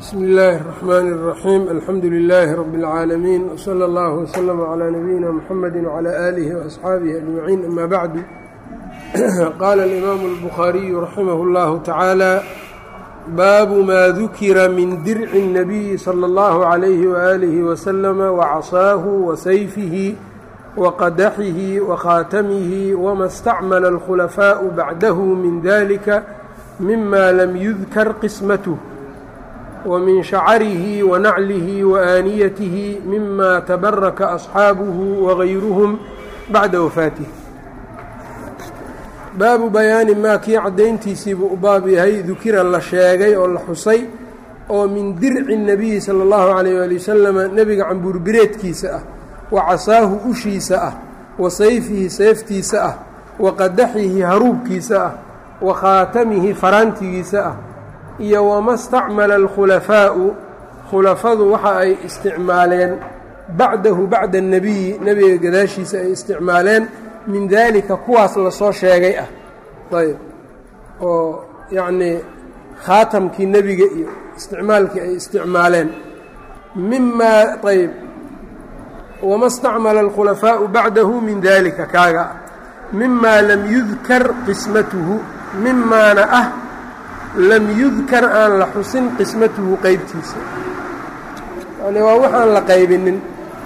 bsm اllaahi الرحmn الرaxيim alxamdu لilaahi rab اlcaalamiin wslى اllah wslm عlى nabiyina mxamedi wعlى آlihi وaصxaabihi أجmaciin ama bacdu qaala اlimaamu الbukhaariyu raximah اllahu tacaala baabu ma dukira min dirci الnabiyi slى اllahu عalayhi وآlihi وslm wacasaahu wasayfihi waqadaxihi wakhaatamihi wma اstacmala اlkhulafaaءu bacdahu min dalika mima lam yudkar qismath wmin shacarihi wanaclihi waaaniyatihi mima tabaraka asxaabuhu wagayruhum bacda wafaatih baabu bayaani maa kii caddayntiisiibuu u baab yahay dukira la sheegay oo la xusay oo min dirci nebiyi sala allahu calayh waali wasalama nebiga cambuurbireedkiisa ah wa casaahu ushiisa ah wa sayfihi seeftiisa ah wa qadaxihi haruubkiisa ah wa khaatamihi faraantigiisa ah iyo wama stacmala alkhulafaa'u khulafadu waxa ay isticmaaleen bacdahu bacda annebiyi nebiga gadaashiisa ay isticmaaleen min daalika kuwaas lasoo sheegay ah ayb oo yacnii khaatamkii nebiga iyo isticmaalkii ay isticmaaleen mimaa ayb wama stacmala alkhulafaa'u bacdahu min daalika kaaga ah mimaa lam yudkar qismatuhu mimaana ah lam yudkar aan la xusin qismatuhu qeybtiisa yani waa waxaan la qaybinin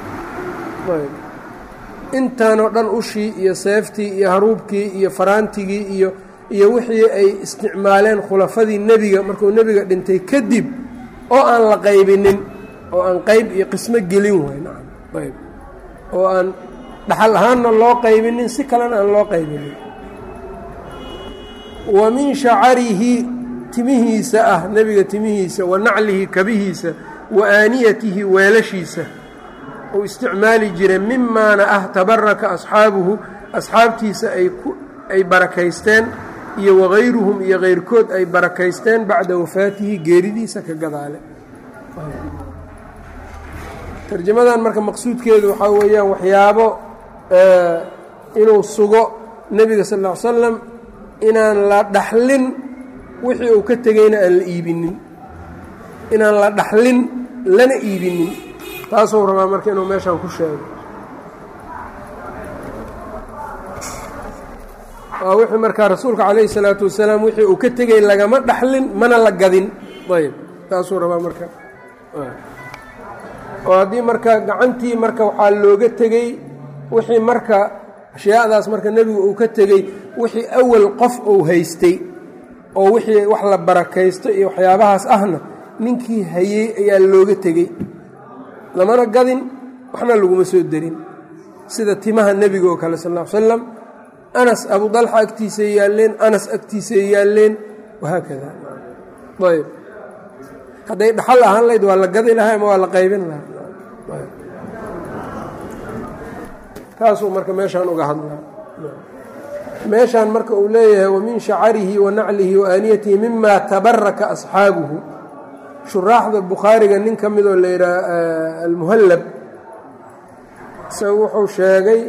intaanoo dhan ushii iyo seeftii iyo haruubkii iyo faraantigii iyo iyo wixii ay isticmaaleen khulafadii nebiga markuu nebiga dhintay kadib oo aan la qaybinin oo aan qeyb iyo qismo gelin way nacam ayb oo aan dhaxal ahaanna loo qaybinin si kalena aan loo qaybinin wa min shacarihi timihiisa ah nebiga timihiisa wa naclihi kabihiisa wa aaniyatihi weelashiisa uu isticmaali jiray mimaana ah tabaraka asxaabuhu asxaabtiisa ay barakaysteen iyo wagayruhum iyo keyrkood ay barakaysteen bacda wafaatihi geeridiisa ka gadaale tarjamadan marka maqsuudkeedu waxaa weeyaan waxyaabo inuu sugo nebiga sal ll ly slam inaan la dhaxlin wixii uu ka tegeyna aan la iibinin inaan la dhaxlin lana iibinin taasuu rabaa marka inuu meeshaan ku sheego waa wixii markaa rasuulka calayhi salaatu wasalaam wixii uu ka tegey lagama dhaxlin mana la gadin ayb taasuu rabaa marka oo haddii marka gacantii marka waxaa looga tegey wixii marka ashyaadaas marka nebigu uu ka tegey wixii awal qof uu haystay oo wixii wax la barakaysto iyo waxyaabahaas ahna ninkii hayey ayaa looga tegey lamana gadin waxna laguma soo derin sida timaha nebiga oo kale sal ll ly slam anas abu dalxa agtiisay yaalleen anas agtiisay yaalleen wahaakada ayb hadday dhaxal ahaan lahayd waa la gadi lahaa ama waa la qaybin lahaa taasuu marka meeshaan uga hadlaa meeshaan marka uu leeyahay wamin shacarihi wa naclihi wa aaniyatihi mima tabaraka asxaabuhu shuraaxda bukhaariga nin ka midoo la yidhaha almuhallab isaga wuxuu sheegay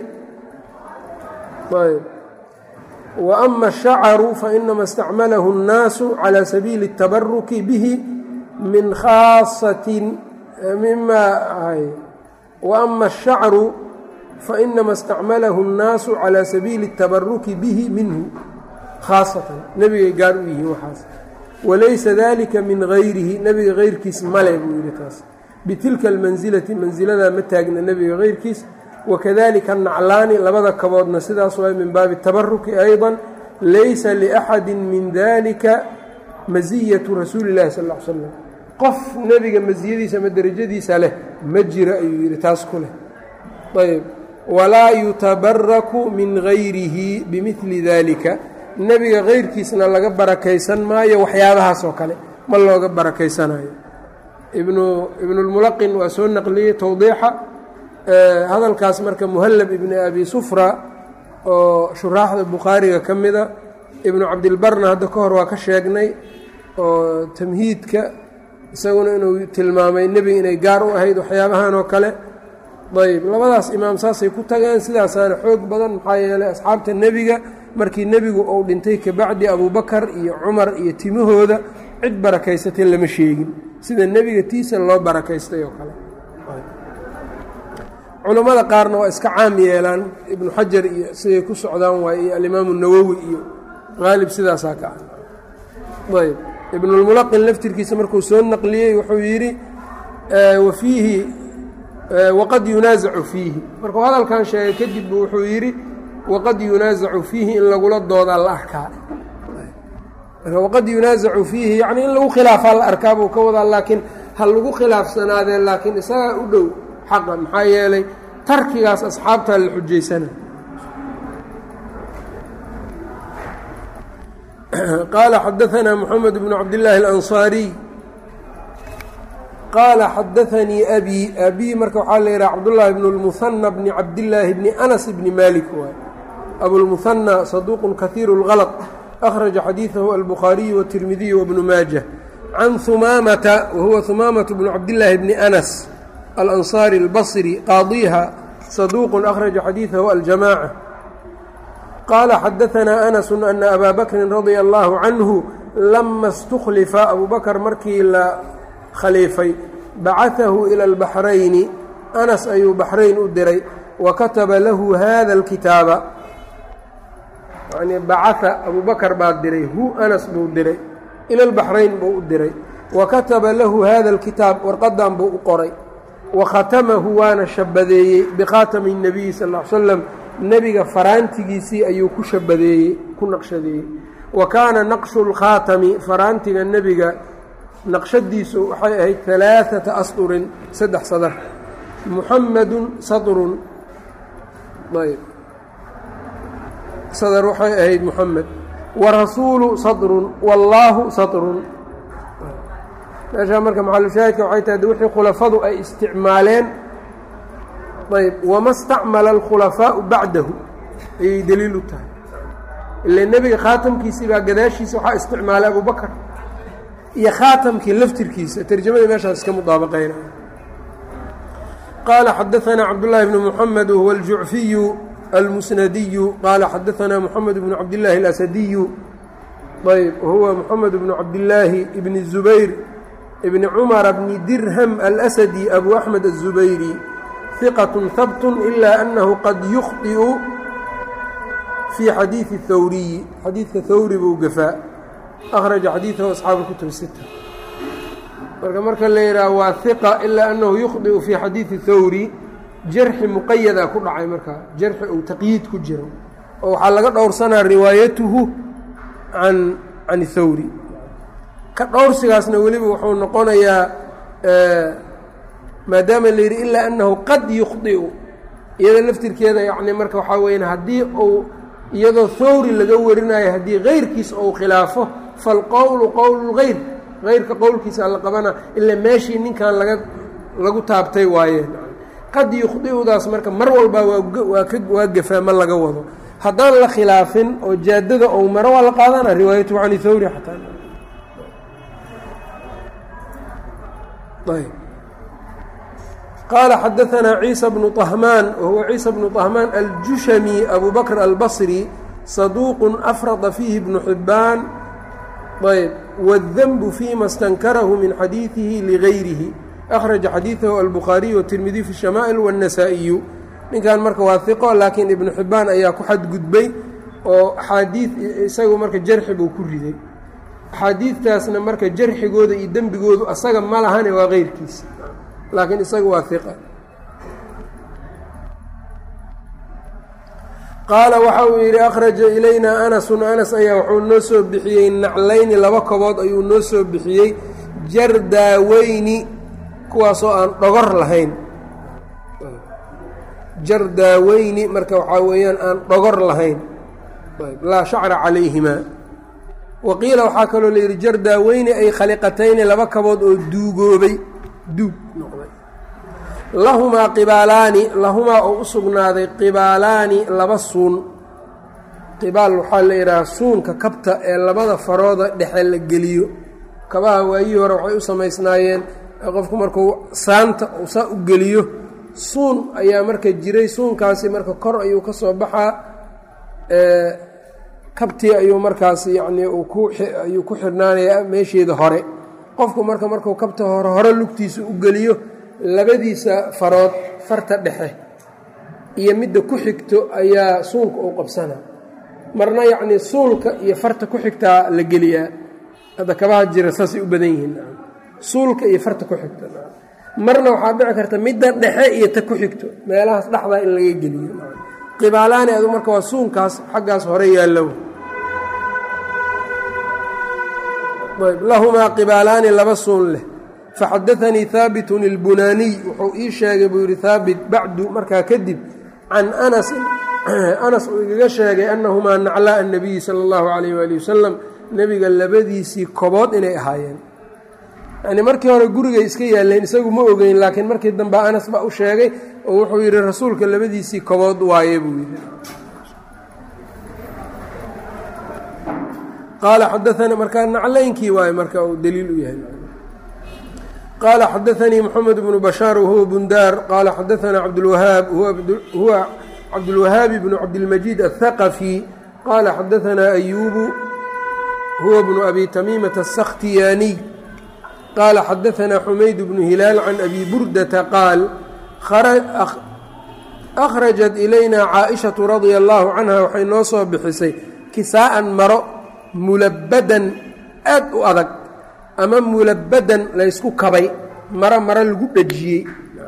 ayb wa ama ashacaru fainama istacmalahu اnnaasu calى sabiili الtabaruki bihi min khaasatin mima wa ama ashacru fainama istacmalahu اnnaasu calى sabiili الtabaruki bihi minhu khaasatan nebigay gaar u yihiin waxaas walaysa dalika min gayrihi nebiga keyrkiis male buu yidhi taas bitilka almansilati mansiladaa ma taagna nebiga keyrkiis wakadalika naclaani labada kaboodna sidaas waay min baabi tabaruki ayضa laysa liaxadi min dalika masiyatu rasuuli اllahi sal ly slam qof nebiga masiyadiisa ama derajadiisa leh ma jiro ayuu yidhi taas ku leh ayb walaa yutabaraku min gayrihi bimili dalika nebiga keyrkiisna laga barakaysan maayo waxyaabahaas oo kale ma looga barakaysanayo ibnu ibnulmulaqin waa soo naqliyey towdiixa hadalkaas marka muhallab ibni abi sufra oo shuraaxda bukhaariga ka mida ibnu cabdilbarna hadda ka hor waa ka sheegnay oo tamhiidka isaguna inuu tilmaamay nebiga inay gaar u ahayd waxyaabahan oo kale ayb labadaas imaam saasay ku tageen sidaasaana xoog badan maxaa yeelay asxaabta nebiga markii nebigu uu dhintay kabacdi abubakar iyo cumar iyo timahooda cid barakaysatay lama sheegin sida nebiga tiisa loo barakaystay oo kale culammada qaarna waa iska caam yeelaan ibnu xajar iyo siday ku socdaan waay iyo alimaamu nawowi iyo qaalib sidaasaa ka ah ayb ibnulmulaqin laftirkiisa markuu soo naqliyey wuxuu yidhi wa fiihi waqad yunaasacu fiihi markuu hadalkan sheegay kadib bu wuxuu yidhi waqad yunaasacu fiihi in lagula doodaa la arkaa marka waqad yunaasacu fiihi yacni in lagu khilaafaa la arkaa buu ka wadaa laakiin ha lagu khilaafsanaadee laakiin isagaa u dhow xaqa maxaa yeelay tarkigaas asxaabtaa la xujaysana qaala xadaanaa moxamed bnu cabdillaahi alansaariy qaala xadaanii abi abii marka waxaa la yidhaha cabdullaahi bnu lmuhanna bni cabdillaahi bni anas bni malik waay abulmuhanna saduuqun kahiiru اlgalط akhraja xadiidahu albukhaariyu watirmidiyu wabnu maajah can humaamata wahuwa humaamatu bnu cabdillaahi bni anas alansaari albasri qaadiiha saduuqun akhraja xadiidahu aljamaaca qaala xadaanaa anasu ana abaa bakrin radia allaahu canhu lama اstuklifa abuu bakr markii la khaliifay bacaahu ila albaxrayni anas ayuu baxrayn u diray wa kataba lahu hada alkitaaba yani bacaa abuu bakar baa diray hu anas buu diray ila albaxrayn buu u diray wa kataba lahu hada alkitaab warqadan buu u qoray wa khatamahu waana shabadeeyey bikhaatami الnabiyi sal ll ly slam nebiga faraantigiisii ayuu ku shabadeeyey ku naqshadeeyey wa kaana naqshu اlkhaatami faraantiga nebiga naqshadiisu waxay ahayd alaaثata asdurin saddex sadar muxamadu sadrun ayb sadr waxay ahayd muxamed warasuulu sadrun wallaahu sadrun meeshaa marka maxalushaahidka waxay tahay wixii khulafadu ay isticmaaleen ayb wama stacmala alkhulafaau bacdahu ayay deliil u tahay ila nebiga khaatamkiisii baa gadaashiisa waxaa isticmaalay abubakar iyo khaatamkii laftirkiisa terjamadii meeshaas iska mudaabaqeyna qaala xadaanaa cabdullaahi bnu muxamed wahuwa aljucfiyu almusnadiyu qaala xadaanaa moxamed bnu cabdillaahi alasadiyu ayb wahuwa moxamed bnu cabdillaahi bni zubayr bni cumara bni dirham alasadi abu axmed aلzubayri hiqat habt ila anahu qad yukhطiu fii xadiidi hawriyi xadiidka hawri buu gafaa akhraja xadiidahu asxaabu kutub sita marka marka la yidhaha waa hiqa ilaa annahu yukhdiu fii xadiidi hawri jarxi muqayadaa ku dhacay markaa jarxi ou taqyiid ku jiro oo waxaa laga dhowrsanaa riwaayatuhu can can hawri ka dhowrsigaasna weliba wuxuu noqonayaa maadaama la yidhi ilaa annahu qad yukhdiu iyada laftirkeeda yacni marka waxaa weyan haddii uu iyadoo hawri laga warinayo haddii keyrkiis ou khilaafo falqowlu qowlu lgeyr heyrka qowlkiisa la qabana ilaa meeshii ninkan laga lagu taabtay waayeen qad yukhdiudaas marka mar walbaa waa ka waa gafaa ma laga wado haddaan la khilaafin oo jaadada ou maro waa la qaadana riwaayatuhu can hawri xataa qaala xadaanaa ciisa bnu طahmaan wahuwa ciisa bnu طahmaan aljushami abu bakr albasri saduuqu afrada fiihi bnu xibbaan ayb wاdenbu fima stankarahu min xadiidihi ligayrihi akhraja xadiidahu albukhaariyu watirmidiy fi shamaa'il wاnnasaa'iyu ninkan marka waa hiqo laakiin ibnu xibbaan ayaa ku xadgudbay oo axaadiid isagu marka jarxi buu ku riday axaadiidtaasna marka jarxigooda iyo dembigoodu asaga ma lahane waa keyrkiisa laakiin isaga waa hiqa qaala waxa uu yidhi akhraja ilaynaa anasun anas ayaa wuxuu noo soo bixiyey naclayni laba kobood ayuu noo soo bixiyey jardaaweyni kuwaasoo aan dhogor lahayn jardaaweyni marka waxaa weeyaan aan dhogor lahayn laa shacra calayhimaa wa qiila waxaa kaloo layidhi jardaaweyni ay khaliqatayni laba kabood oo duugoobay duug noqday lahumaa qibaalaani lahumaa oo u sugnaaday qibaalaani laba suun qibaal waxaa la yidhaha suunka kabta ee labada farooda dhexe la geliyo kabaha waayihii hore waxay u samaysnaayeen qofku markuu saanta uu saa u geliyo suun ayaa marka jiray suunkaasi marka kor ayuu ka soo baxaa kabtii ayuu markaas yacnii ayuu ku xirnaanayaa meesheeda hore qofku marka markuu kabta hore hore lugtiisa u geliyo labadiisa farood farta dhexe iyo midda ku xigto ayaa suulka uu qabsana marna yacnii suulka iyo farta ku xigtaa la geliyaa hadda kabaha jira saasay u badan yihiin suulka iyo farta ku xigto marna waxaa dhici karta midda dhexe iyo ta ku xigto meelahaas dhexdaa in laga geliyo qibaalaani adu marka waa suunkaas xaggaas hore yaallow lahumaa qibaalaani laba suun leh faxadaanii haabitun ilbunaaniy wuxuu ii sheegay buu yidhi haabit bacdu markaa kadib can anasin anas uu igaga sheegay annahumaa naclaa annabiyi sala allahu calayh waali wasalam nebiga labadiisii kobood inay ahaayeen yacnii markii hore gurigay iska yaalleen isagu ma ogeyn laakiin markii dambe anas baa u sheegay oo wuxuu yidhi rasuulka labadiisii kobood waaye buu yidhi qaala xadaanii markaa naclaynkii waaye marka uu daliil u yahay qaala xadaanii moxamed bnu bashaar wahuwa bundaar qaala xadaanaa cabdulwahaab huwa cabdulwahaabi bnu cabdilmajiid aلthaqafi qaala xadaanaa ayubu huwa bnu abi tamiimata aلsakhtiyaaniy qaala xadaanaa xumayd bnu hilaal can abi burdata qaal akhrajat ilayna caaishatu radia allaahu canha waxay noo soo bixisay kisaa'an maro mulabadan aad u adag ama mulabadan laysku kabay maro maro lagu dhejiyey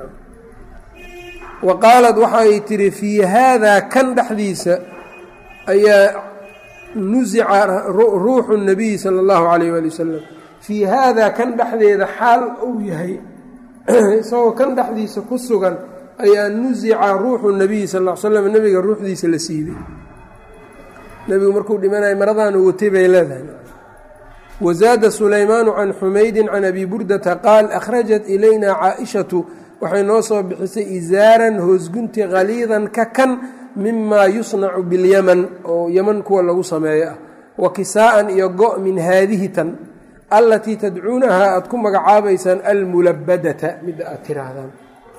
wa qaalad waxay tidhi fii haadaa kan dhexdiisa ayaa nusica ruuxu nabiyi sala allahu calayh waali wasalam fii haadaa kan dhexdeeda xaal uu yahay isagoo kan dhexdiisa ku sugan ayaa nusica ruuxu nabiyi sal l slam nebiga ruuxdiisa la siibay nebigu markuu dhimanaya maradaanu watay bay leedahay wazaada sulaymaanu can xumaydin can abi burdata qaal akhrajat ilayna caaishatu waxay noo soo bixisay isaaran hoosgunti khaliidan ka kan mimaa yusnacu bilyaman oo yeman kuwa lagu sameeyo ah wa kisaa'an iyo go' min haadihi tan allatii tadcuunahaa aad ku magacaabaysaan almulabadata midda aad tiraahdaan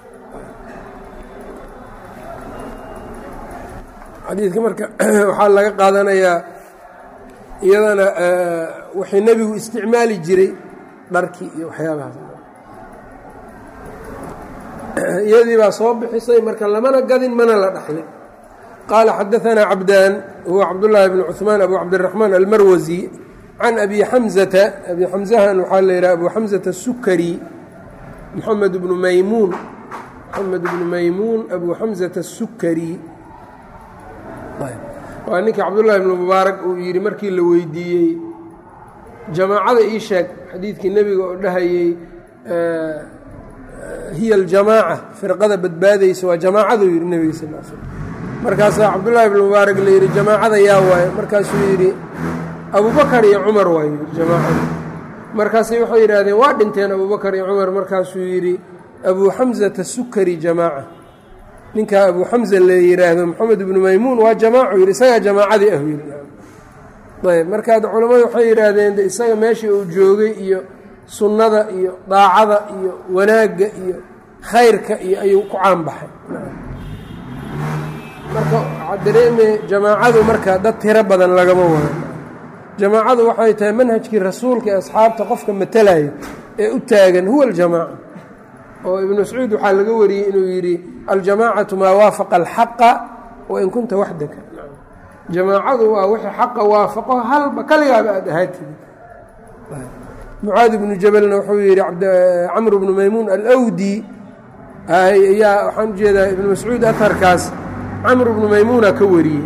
xadiidka marka waxaa laga qaadanayaa iyadana waxay nebigu isticmaali jiray dharkii iyo waxyaabahaas iyadii baa soo bixisay marka lamana gadin mana la dhaxlin qaala xadaanaa cabdaan huwa cabdullaahi bn cuثmaan abu cabdiraxmaan almarwasi can abi xamzata abi xamzahan waxaa la yidhaha abu xamzata الsukari moxamed bnu maymuun moxamed bnu maymuun abu xamzata الsukari waa ninkii cabdullaahi bnu mubaarak uu yidhi markii la weydiiyey jamaacada ii sheeg xadiidkii nebiga oo dhahayey hiya aljamaaca firqada badbaadaysa waa jamaacaduu yidhi nebiga sal l slm markaasaa cabdullaahi bnu mubaarak la yidhi jamaacada yaa waaye markaasuu yidhi abubakar iyo cumar waa yidhi jamaacada markaasay waxay yidhaahdeen waa dhinteen abubakar iyo cumar markaasuu yidhi abuu xamzata sukari jamaaca ninkaa abu xamza la yidhaahdo moxamed ibnu maymuun waa jamaacu yidhi isagaa jamaacadii ah yidhi ayb markaad culammadu waxay yidhaahdeen de isaga meeshii uu joogay iyo sunnada iyo daacada iyo wanaagga iyo khayrka iyo ayuu ku caanbaxay marka waxaa dareeme jamaacadu marka dad tiro badan lagama wado jamaacadu waxay tahay manhajkii rasuulka ee asxaabta qofka matalayo ee u taagan huwa aljamaaca oo ibnu mascuud waxaa laga wariyey inuu yidhi aljamaacatu maa waafaqa alxaqa wain kunta waxdaka jamaacadu waa wixii xaqa waafaqo halba kaligaaba aad ahaatid mucaad ibnu jabalna wuxuu yidhi camr bnu maymuun alwdi ayaa waxaan ujeedaa ibnu mascuud aharkaas camr bnu maymuuna ka wariyey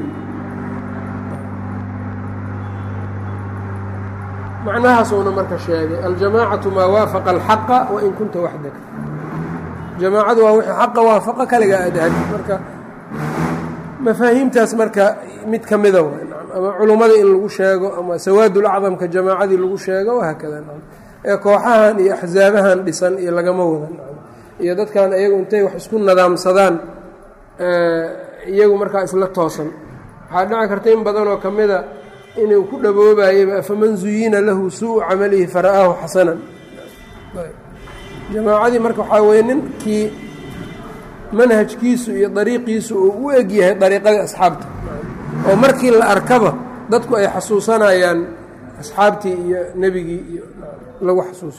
macnahaasuuna marka sheegay aljamaacatu maa waafaqa alxaqa wain kunta waxdaka jamaacadu waa wixii xaqa waafaqa kaligaa aad ahaatid marka mafaahiimtaas marka mid ka mida ama culummada in lagu sheego ama sawaadul acdamka jamaacadii lagu sheego wahaakada ee kooxahan iyo axsaabahan dhisan iyo lagama wadan iyo dadkan iyagu intay wax isku nadaamsadaan iyagu markaa isla toosan waxaa dhici karta in badanoo ka mida inuu ku dhaboobayaba afaman zuyina lahu suu camalihi fara'aahu xasanan jamaacadii marka waxaa weye ninkii manhajkiisu iyo dariiqiisu uu u eg yahay dariiqadii asxaabta oo markii la arkaba dadku ay xasuusanayaan asxaabtii iyo nebigii iyo lagu xasuusto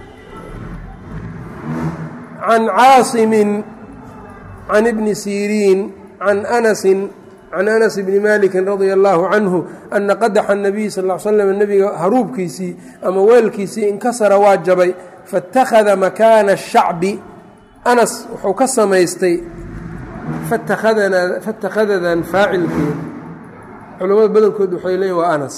can caasimin can ibni siriin can anasin can anas bni maliki radia allahu canhu ana qadaxa nabiy sal l slam nebiga haruubkiisii ama weelkiisii inkasara waa jabay faاtakhada makaana الshacbi anas wuxuu ka samaystay fatakhadadan faacilkeeda culamada badankood waxay leeyiin waa anas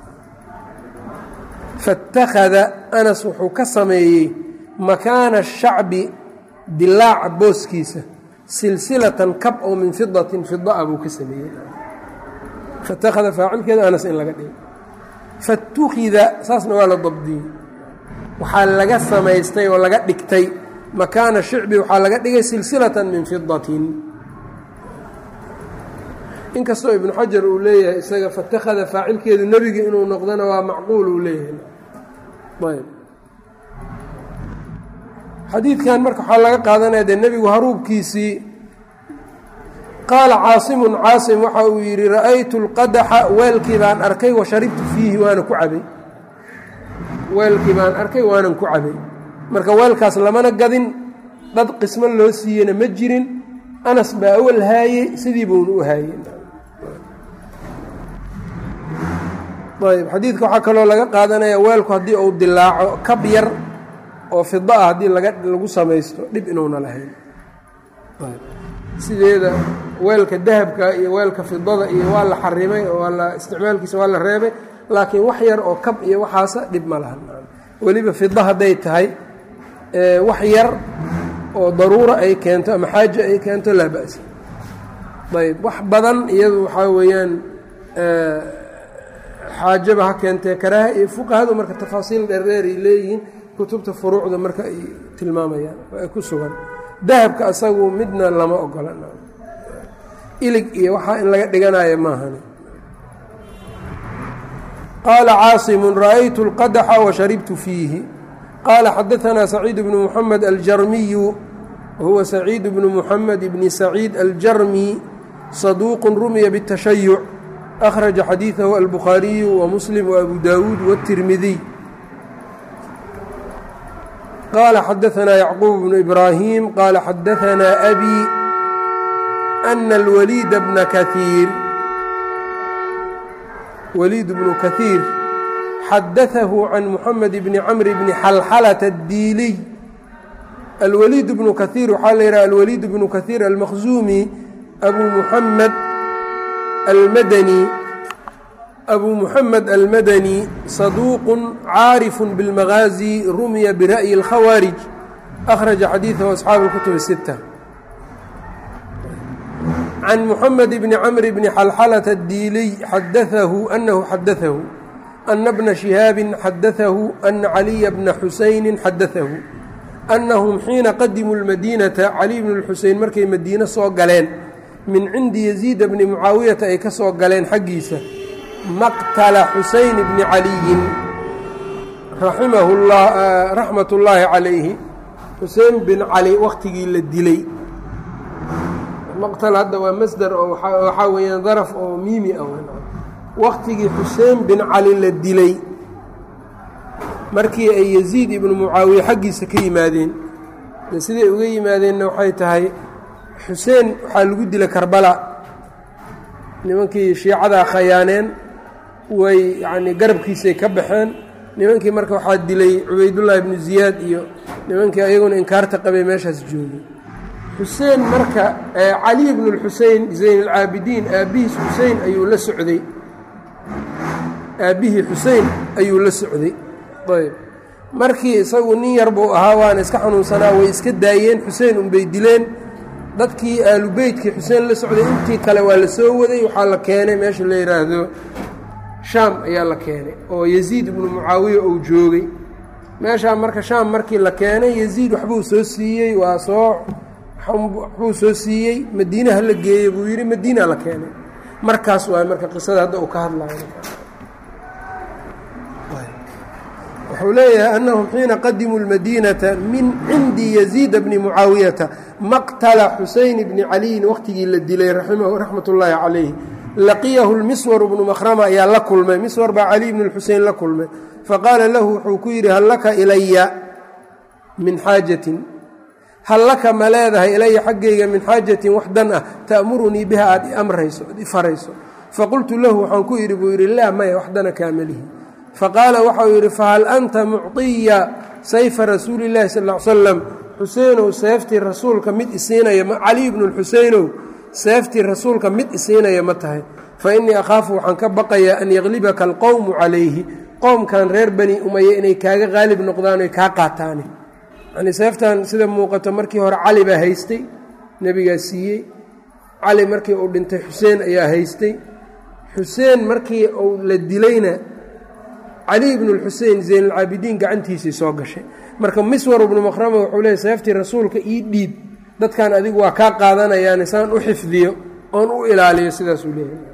faاtakhada anas wuxuu ka sameeyey makaana الshacbi dilaaca booskiisa silsilatan kab oo min fidatin fidaa buu ka sameeyey fatakhada faacilkeeda anas in laga dhigo fatukhida saasna waa la dabdiyey waxaa laga samaystay oo laga dhigtay makaana shicbi waxaa laga dhigay silsilatan min fidatin inkastoo ibnu xajar uu leeyahay isaga fatakhada faacilkeedu nebiga inuu noqdona waa macquul uu leeyahay ayb xadiidkan marka waxaa laga qaadanaya dee nebigu haruubkiisii qaala caasimun caasim waxa uu yidhi ra'aytu lqadaxa weelkii baan arkay wa sharibtu fiihi waana ku cabay weelkii baan arkay waanan ku cabay marka weelkaas lamana gadin dad qismo loo siiyena ma jirin anas baa awal haayey sidii buuna u haayey ayb xadiidka waxaa kaloo laga qaadanaya weelku haddii uu dilaaco kab yar oo fida ah haddii laga lagu samaysto dhib inuuna lahayn sideeda weelka dahabka iyo weelka fidada iyo waa la xarimay oo waa la isticmaalkiisa waa la reebay laakiin wax yar oo kab iyo waxaasa dhib ma lahan weliba fida hadday tahay wax yar oo daruura ay keento ama xaaje ay keento laa ba'sa ayb wax badan iyadu waxaa weeyaan xaajaba ha keentee karaaha iyo fuqahadu marka tafaasiil dheerdheeray leeyihiin kutubta furuucda marka ay tilmaamayaan oo ay ku sugan dahabka asagu midna lama ogola ilig iyo waxaa in laga dhiganayo maahan qaala caasimu ra'aytu اlqadaxa washaribtu fiihi qaala xadaanaa saciid bnu muxamed aljarmiyu wahuwa saciid bnu muxamed bni saciid aljarmi saduuqu rumiya bالtashayuc akhraja xadiidahu albukhaariyu wamuslim waabu daawuud wاtirmidiy qال xadaثna yعquub بن إbrاhيm qال xadaثna أbي أن الwليid بن kaثيir wlيid بن kaثيir xadaثah عan mحamed بn cمr بn xalxلة الdiiliy الwlيid بن kaثيir waxaa la yidhaha alwlيid بن kaثيir almkزumi أbu mحamed almadnي أbu mحamed almadnي صaduuq caarif bاlmagaaزي rumya bira'yi الkhawaariج أkhraجa xadiiثahu أصxaabu الkutub الستة can mحamed bni cmr bni xalxlة الdiiliy xadaثahu أnahu xadaثahu أna bna شihaabi xadaثahu أna caliya bna xusayni xadaثahu أnahum xiina qadimuu الmadيnaةa cali bn الxuseyn markay madiine soo galeen min cindi yaزيida bni mucaawiyata ay ka soo galeen xaggiisa maqtala xuseyn bni caliyin raxmat ullaahi calayhi xusein bin cali wakhtigii la dilay maqtal hadda waa masder oo waxaa weeyaan daraf oo miimi ah wakhtigii xusein bin cali la dilay markii ay yaziid ibnu mucaawiye xaggiisa ka yimaadeen de siday uga yimaadeenna waxay tahay xuseen waxaa lagu dilay karbala nimankii shiicadaa khayaaneen way yacnii garabkiisay ka baxeen nimankii marka waxaa dilay cubaydullaahi ibnu ziyaad iyo nimankii ayaguna inkaarta qabay meeshaas joogay xuseen marka cali ibnu lxusein zayn alcaabidiin aabbihiis xusein ayuu la socday aabbihii xusein ayuu la socday ayb markii isagu nin yar buu ahaa waana iska xanuunsanaa way iska daayeen xusein unbay dileen dadkii aalubeytkii xuseen la socday intii kale waa la soo waday waxaa la keenay meesha la yidhaahdo shaam ayaa la keenay oo yaziid ibnu mucaawiya uu joogay meeshaa marka shaam markii la keenay yaziid waxbuu soo siiyey waa soo waxbuu soo siiyey madiinaha la geeyey buu yidhi madiina la keenay markaas waay marka qisada hadda uu ka hadlayo wuxuu leeyahay annahum xiina qadimuu اlmadiinata min cindi yaziida bni mucaawiyata maqtala xuseyn bni caliyin wakhtigii la dilay raxmat ullaahi calayh laqiyahu lmiswar bnu makhrama ayaa la kulmay miswar baa cali bnu lxusein la kulmay faqaala lahu wuxuu ku yidhi hal laka ilaya min xaajatin hal laka ma leedahay ilaya xaggayga min xaajatin wax dan ah ta'murunii biha aad iamrayso ad ifarayso faqultu lahu waxaan ku yidhi buu yidhi laa maya wax dana kaamalihi faqaala waxau yidhi fahal anta mucطiya sayfa rasuuli llahi sal l slam xuseenow seeftii rasuulka mid isiinaya cali bnu lxuseynow seeftii rasuulka mid isiinaya ma tahay fa innii akhaafu waxaan ka baqayaa an yaglibaka alqowmu calayhi qowmkan reer bani umaya inay kaaga qaalib noqdaan oy kaa qaataane yani seeftan sida muuqato markii hore cali baa haystay nebigaa siiyey cali markii uu dhintay xuseen ayaa haystay xuseen markii uu la dilayna cali ibnu lxusein zaynalcaabidiin gacantiisii soo gashay marka miswar ibnu makhrama wuxuu leeyay seeftii rasuulka ii dhiib dadkan adigu waa kaa qaadanayaane saan u xifdiyo oon u ilaaliyo sidaasuu leeyahay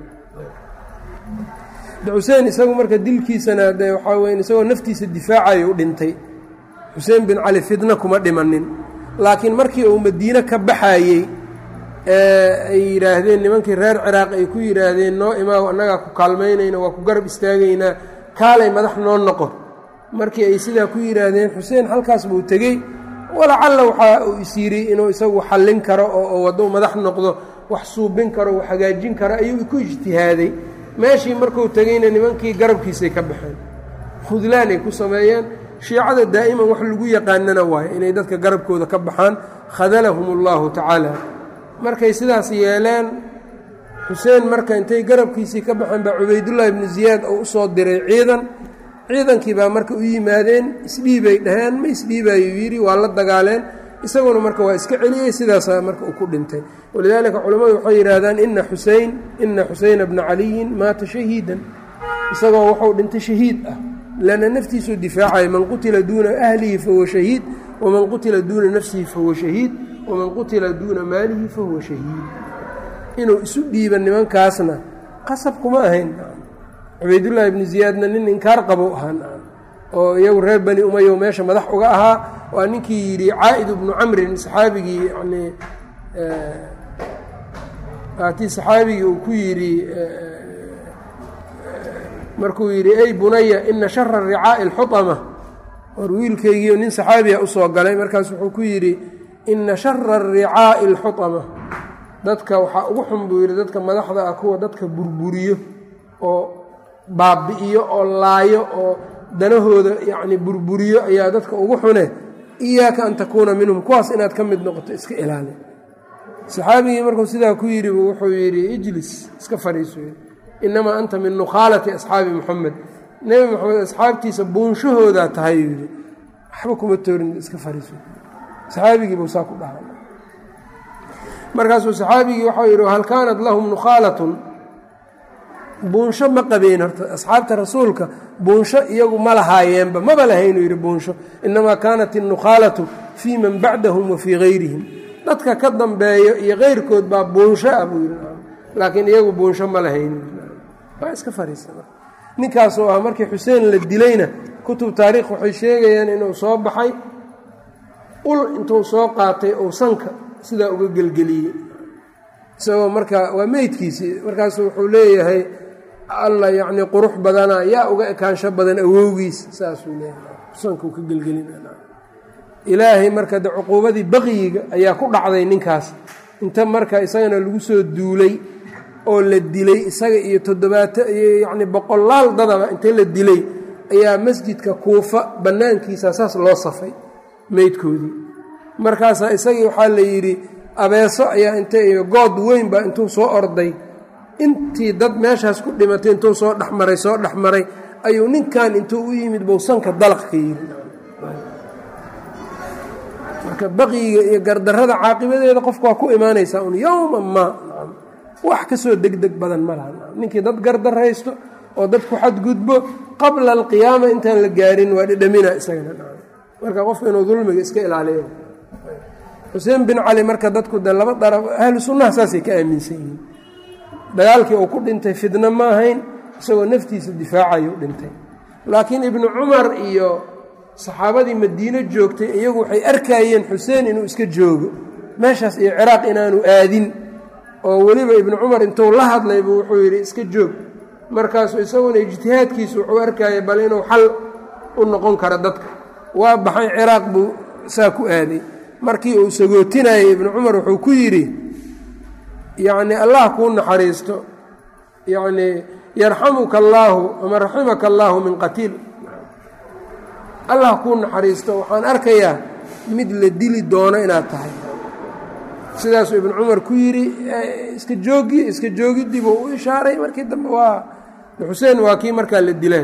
xuseen isagu marka dilkiisana de waxaa weya isagoo naftiisa difaacayo u dhintay xuseen bin cali fidna kuma dhimanin laakiin markii uu madiine ka baxayey ay yidhaahdeen nimankii reer ciraaq ay ku yidhaahdeen noo imaaw annagaa ku kaalmaynayna waa ku garab istaagaynaa kaalay madax noo noqo markii ay sidaa ku yidhaahdeen xuseen halkaas buu tegey walacalla waxaa uu is yidhi inuu isagu xallin karo oo waddo madax noqdo wax suubin karo wax hagaajin karo ayuu ku ijtihaaday meeshii markuu tegeyna nimankii garabkiisay ka baxeen khudlaan ay ku sameeyeen shiicada daa'iman wax lagu yaqaanana waayo inay dadka garabkooda ka baxaan khadalahum allahu tacaala markay sidaas yeeleen xuseen marka intay garabkiisii ka baxeen baa cubaydullaahi ibnu ziyaad oo u soo diray ciidan ciidankii baa marka u yimaadeen isdhiibay dhaheen ma isdhiibayuu yidhi waa la dagaaleen isaguna marka waa iska celiyey sidaasaa marka uu ku dhintay walidaalika culammadu waxay yidhaahdaan ina xusein ina xuseyna bna caliyin maata shahiidan isagoo wuxuu dhintay shahiid ah lanna naftiisuu difaacaya man qutila duuna ahlihi fahuwa shahiid waman qutila duuna nafsihi fahuwa shahiid waman qutila duuna maalihi fahuwa shahiid inuu isu dhiiba nimankaasna qasab kuma ahayn cubaydullaahi ibnu ziyaadna nin inkaar qabow ahaa oo iyagu reer bani umayo meesha madax uga ahaa waa ninkii yidhi caa'id ibnu camrin saxaabigii yani aatii saxaabigii uu ku yidhi markuu yidhi ey bunaya ina shara ricaa'i alxutama war wiilkaygiio nin saxaabiya usoo galay markaas wuxuu ku yidhi ina shara ricaa'i alxutama dadka waxaa ugu xun buu yidhi dadka madaxda ah kuwa dadka burburiyo oo baabi'iyo oo laayo oo danahooda yacni burburiyo ayaa dadka ugu xune iyaaka an takuuna minhum kuwaas inaad ka mid noqoto iska ilaali saxaabigii markuu sidaa ku yidhi buu wuxuu yidhi ijlis iska fadhiiso inamaa anta min nukhaalati asxaabi muxamed nebi moxamed asxaabtiisa buunshahoodaa tahay uu yidhi waxba kuma toorin iska fadhiiso saxaabigii buu saa ku dhaha markaasuu saxaabigii waxau yidhi hal kaanat lahum nukhaalatun buunsho ma qabeen horta asxaabta rasuulka buunsho iyagu ma lahaayeenba maba lahaynuu yidhi buunsho inamaa kaanat innukhaalatu fii man bacdahum wa fii gayrihim dadka ka dambeeyo iyo keyrkood baa buunsho ah buu yidhi laakiin iyagu buunsho ma lahayn waa iska fariisa ninkaasoo ah markii xuseen la dilayna kutub taariikh waxay sheegayaan inuu soo baxay ul intuu soo qaatay ou sanka sidaa uga gelgeliyey isagoo marka waa meydkiisii markaasu wuxuu leeyahay alla yacnii qurux badana yaa uga ekaansho badan awowgiis saasuu leeyahay sankuu ka gelgelina ilaahay marka de cuquubadii baqyiga ayaa ku dhacday ninkaas inta marka isagana lagu soo duulay oo la dilay isaga iyo toddobaato iyo yacni boqolaal dadaba inta la dilay ayaa masjidka kuufa bannaankiisa saas loo safay meydkoodii markaasaa isagii waxaa la yidhi abeeso ayaa inta iyo good weyn baa intuu soo orday intii dad meeshaas ku dhimatay intuu soo dhexmaray soo dhexmaray ayuu ninkan intuu u yimid bou sanka dalaq ka yidhi marka baqiyiga iyo gardarrada caaqibadeeda qofka waa ku imaanaysaa un yowma maa wax ka soo degdeg badan ma laha ninkii dad gardaraysto oo dadku xadgudbo qabla alqiyaama intaan la gaarin waa dhidhamina isagana marka qofka inuu dulmiga iska ilaaliyo xuseen bin cali marka dadku de laba daraf ahlu sunnaha saasay ka aaminsan yihiin dagaalkii uu ku dhintay fidno ma ahayn isagoo naftiisa difaacayuu dhintay laakiin ibnu cumar iyo saxaabadii madiino joogtay iyagu waxay arkayeen xuseen inuu iska joogo meeshaas iyo ciraaq inaanu aadin oo weliba ibnu cumar intuu la hadlaybu wuxuu yidhi iska joog markaasuu isaguna ijtihaadkiisu wuxuu arkayay bal inuu xal u noqon karo dadka waa baxay ciraaq buu saa ku aaday markii uu sagootinayay ibnu cumar wuxuu ku yidhi yacni allah kuu naxariisto yacnii yarxamuka allaahu ama raximaka allaahu min qatiil allah kuu naxariisto waxaan arkayaa mid la dili doono inaad tahay sidaasuu ibnu cumar ku yidhi iska joogi iska joogidii buu u ishaaray markii dambe waa xuseen waa kii markaa la dileen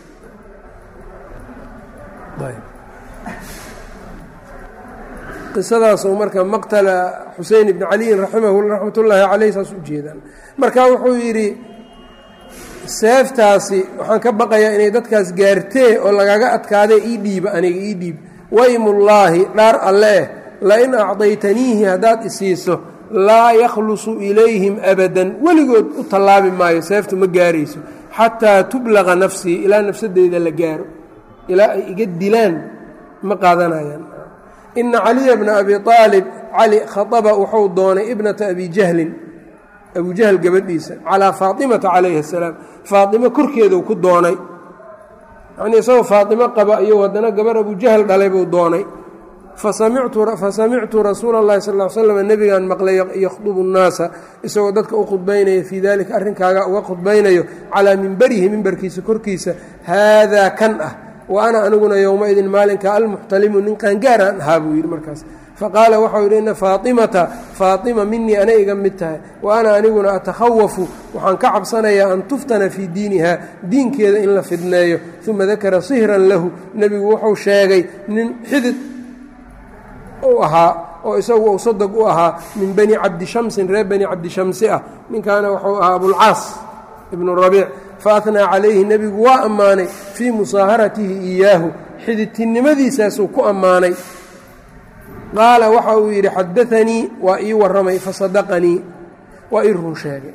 qisadaasoo marka maqtala xusein ibni caliyin raxmat ullaahi caleyh saas u jeedaan marka wuxuu yidhi seeftaasi waxaan ka baqayaa inay dadkaas gaartee oo lagaga adkaadee ii dhiiba aniga ii dhiib waymullaahi dhaar alleeh lain acdaytaniihi haddaad isiiso laa yakhlusu ilayhim abadan weligood u tallaabi maayo seeftu ma gaarayso xataa tublaqa nafsii ilaa nafsadeyda la gaaro ilaa ay iga dilaan ma qaadanayaan ina caliya bna abi aalib cali khaaba wuxuu doonay ibnata abi jahlin abu jahl gabadhiisa calaa faatimata calayhi asalaam faaimo korkeedu ku doonay yanii isagoo faaimo qaba iyo haddana gabar abu jahl dhalay buu doonay fasamictu rasuula اllahi sal l slam nebigaan maqlay yakhdubu nnaasa isagoo dadka u khudbaynaya fii dalika arrinkaaga uga khudbaynayo calaa mimberihi mimbarkiisa korkiisa haadaa kan ah wa ana aniguna yowmaidin maalinka almuxtalimu nin qaangaaraan ahaa buu yidhi markaas faqaala waxau yidhi ina faatimata faatima minii ana iga mid tahay wa ana aniguna atakhawafu waxaan ka cabsanayaa an tuftana fii diiniha diinkeeda in la fidneeyo uma dakara sihran lahu nebigu wuxuu sheegay nin xidid u ahaa oo isagu uu sadog u ahaa min bani cabdishamsin reer bani cabdishamsi ah ninkaana wuxuu ahaa abulcaas ibnu rabiic faatnaa calayhi nebigu waa ammaanay fii musaaharatihi iyaahu xididtinimadiisaasuu ku ammaanay qaala waxa uu yidhi xadaanii waa ii warramay fasadaqanii waa ii run sheegay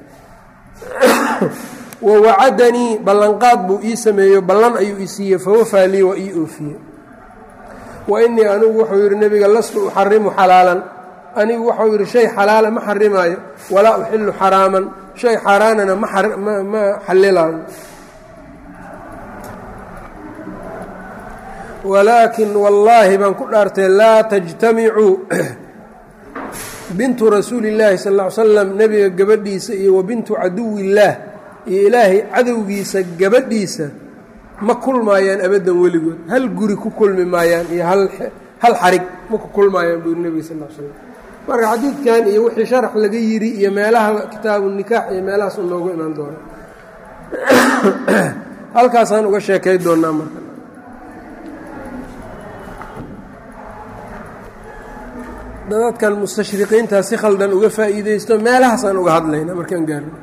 wa wacadanii ballanqaad buu ii sameeyo ballan ayuu i siiyey fawafaa lii waa ii oofiyey wa innii anigu wuxuu yidhi nebiga lastu uxarimu xalaalan anigu waxau yidhi shay xalaala ma xarimaayo walaa uxilu xaraaman shay xaaraanana ma xallilaayo walaakin wallaahi baan ku dhaartay laa tajtamicuu bintu rasuuli illaahi sal ll ly slam nebiga gabadhiisa iyo wa bintu caduwillaah iyo ilaahay cadowgiisa gabadhiisa ma kulmaayaan abaddan weligood hal guri ku kulmi maayaan iyo hal xarig ma ku kulmaayaan buu yiri nebiga sal l slam marka xadiidkan iyo wixii sharax laga yidhi iyo meelaha kitaabu nikaax iyo meelahaas u noogu imaan doona halkaasaan uga sheekay doonaa marka dadkan mustashriqiintaa si khaldan uga faa'iideysto meelahaasaan uga hadlayna markaan gaarno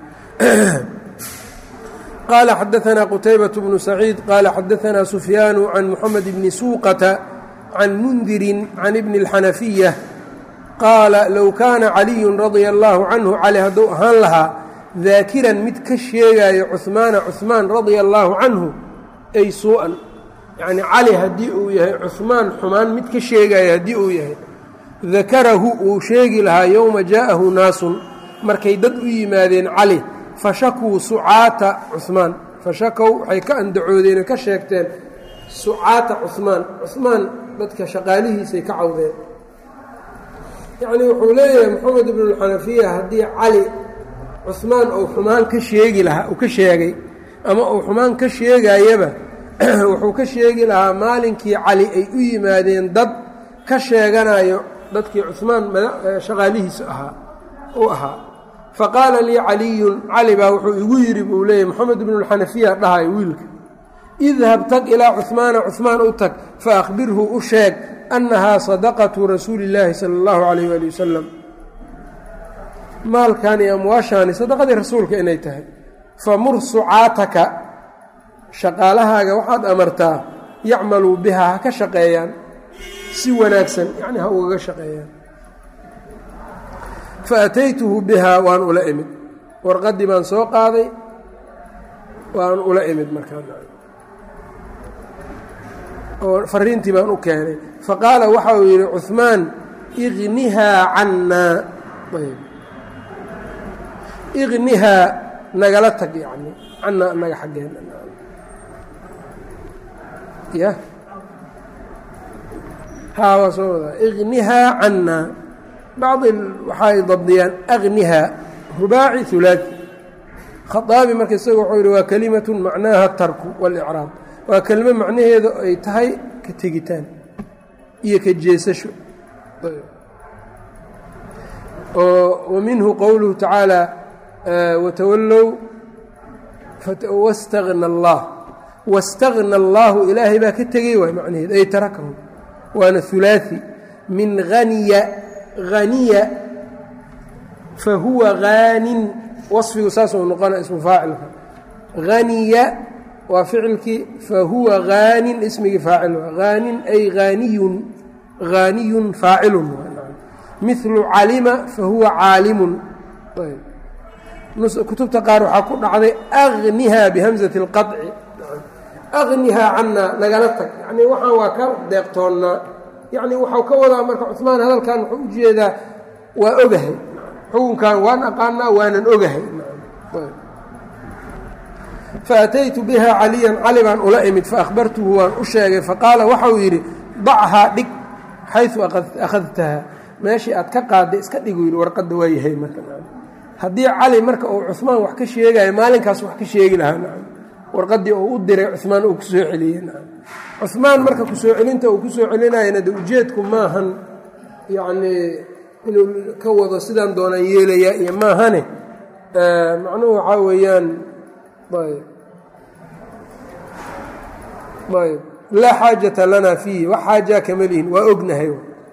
qaala xadaanaa qutaybaة bnu saciid qaala xadaanaa sufyaanu can muxamed bni suuqata can mundirin can ibni اlxanafiya qaala low kaana caliyu radia allaahu canhu cali hadduu ahaan lahaa daakiran mid ka sheegaayo cuhmaana cuhmaan radia allaahu canhu ay suu-an yacnii cali haddii uu yahay cuhmaan xumaan mid ka sheegaayo haddii uu yahay dakarahu uu sheegi lahaa yowma jaa'ahu naasun markay dad u yimaadeen cali fashakuu sucaata cuhmaan fashakow waxay ka andacoodeen ka sheegteen sucaata cuhmaan cuhmaan dadka shaqaalihiisay ka cawdeen yacnii wuxuu leeyahay moxamed ibnulxanafiya haddii cali cuhmaan uu xumaan ka sheegi lahaa uu ka sheegay ama uu xumaan ka sheegayaba wuxuu ka sheegi lahaa maalinkii cali ay u yimaadeen dad ka sheeganayo dadkii cuhmaan shaqaalihiisa ahaa u ahaa faqaala lii caliyun cali baa wuxuu igu yidhi buu leeyahy moxamed ibnulxanafiya dhahay wiilka idhab tag ilaa cuhmaana cuhmaan u tag faahbirhu u sheeg annahaa sadaqatu rasuuli illaahi sala allahu calayh waali wasalam maalkan iyo amwaashaani sadaqadii rasuulka inay tahay famur sucaataka shaqaalahaaga waxaad amartaa yacmaluu bihaa ha ka shaqeeyaan si wanaagsan yacni ha ugaga shaqeeyaan fa ataytuhu bihaa waan ula imid warqaddii baan soo qaaday waan ula imid markaa oo fariintii baan u keenay faqaala waxa uu yidhi cuhmaan ignihaa cannaa ignihaa nagala tag yani cannaa naga xaggeena ya haa waa soo wadaa ignihaa cannaa bacdi waxaay dabdiyaan agnihaa rubaaci hulaati khaaabi marka isaga wuxuu yidhi waa kelimatun macnaaha tarku waاlcraab waa kelimo macnaheedu ay tahay ka tegitaan iyo ka jeesasho wa minhu qowluhu tacaalى watawallow wastagna allah wastagna allaahu ilaahay baa ka tegey waay macnaheedu ay tarakahu waana hulaaثi min haniya haniya fahuwa haanin waصfigu saasuu noqona ismu faacilka haniya waa ficilkii fahuwa haanin ismigii faacil haanin ay haaniyun haaniyun faacilun milu calima fahuwa caalimun kutubta qaar waxaa ku dhacday agniha bihamzati اlqaطci agnihaa cannaa nagala tag yani waxaan waa ka deeqtoonnaa yani waxau ka wadaa marka cuثmaan hadalkan wuxuu u jeedaa waa ogahay xukunkan waan aqaanaa waanan ogahay faataytu biha caliyan cali baan ula imid faahbartuhu waan u sheegay faqaala waxau yidhi dachaa dhig xayu akhadtaha meeshii aad ka qaadday iska dhigu yidhi warqadda waa yahay marka haddii cali marka uu cuثmaan wax ka sheegayo maalinkaas wax ka sheegi lahaa warqaddii uu u diray cuثmaan uu ku soo celiyey cuثmaan marka kusoo celinta uu ku soo celinayana de ujeedku maahan yacnii inuu ka wado sidaan doonaan yeelayaa iyo maahane macnuhu waxaa weeyaan ayb ayb laa xaajata lana fiihi wax xaajaa kama lihin waa ognahay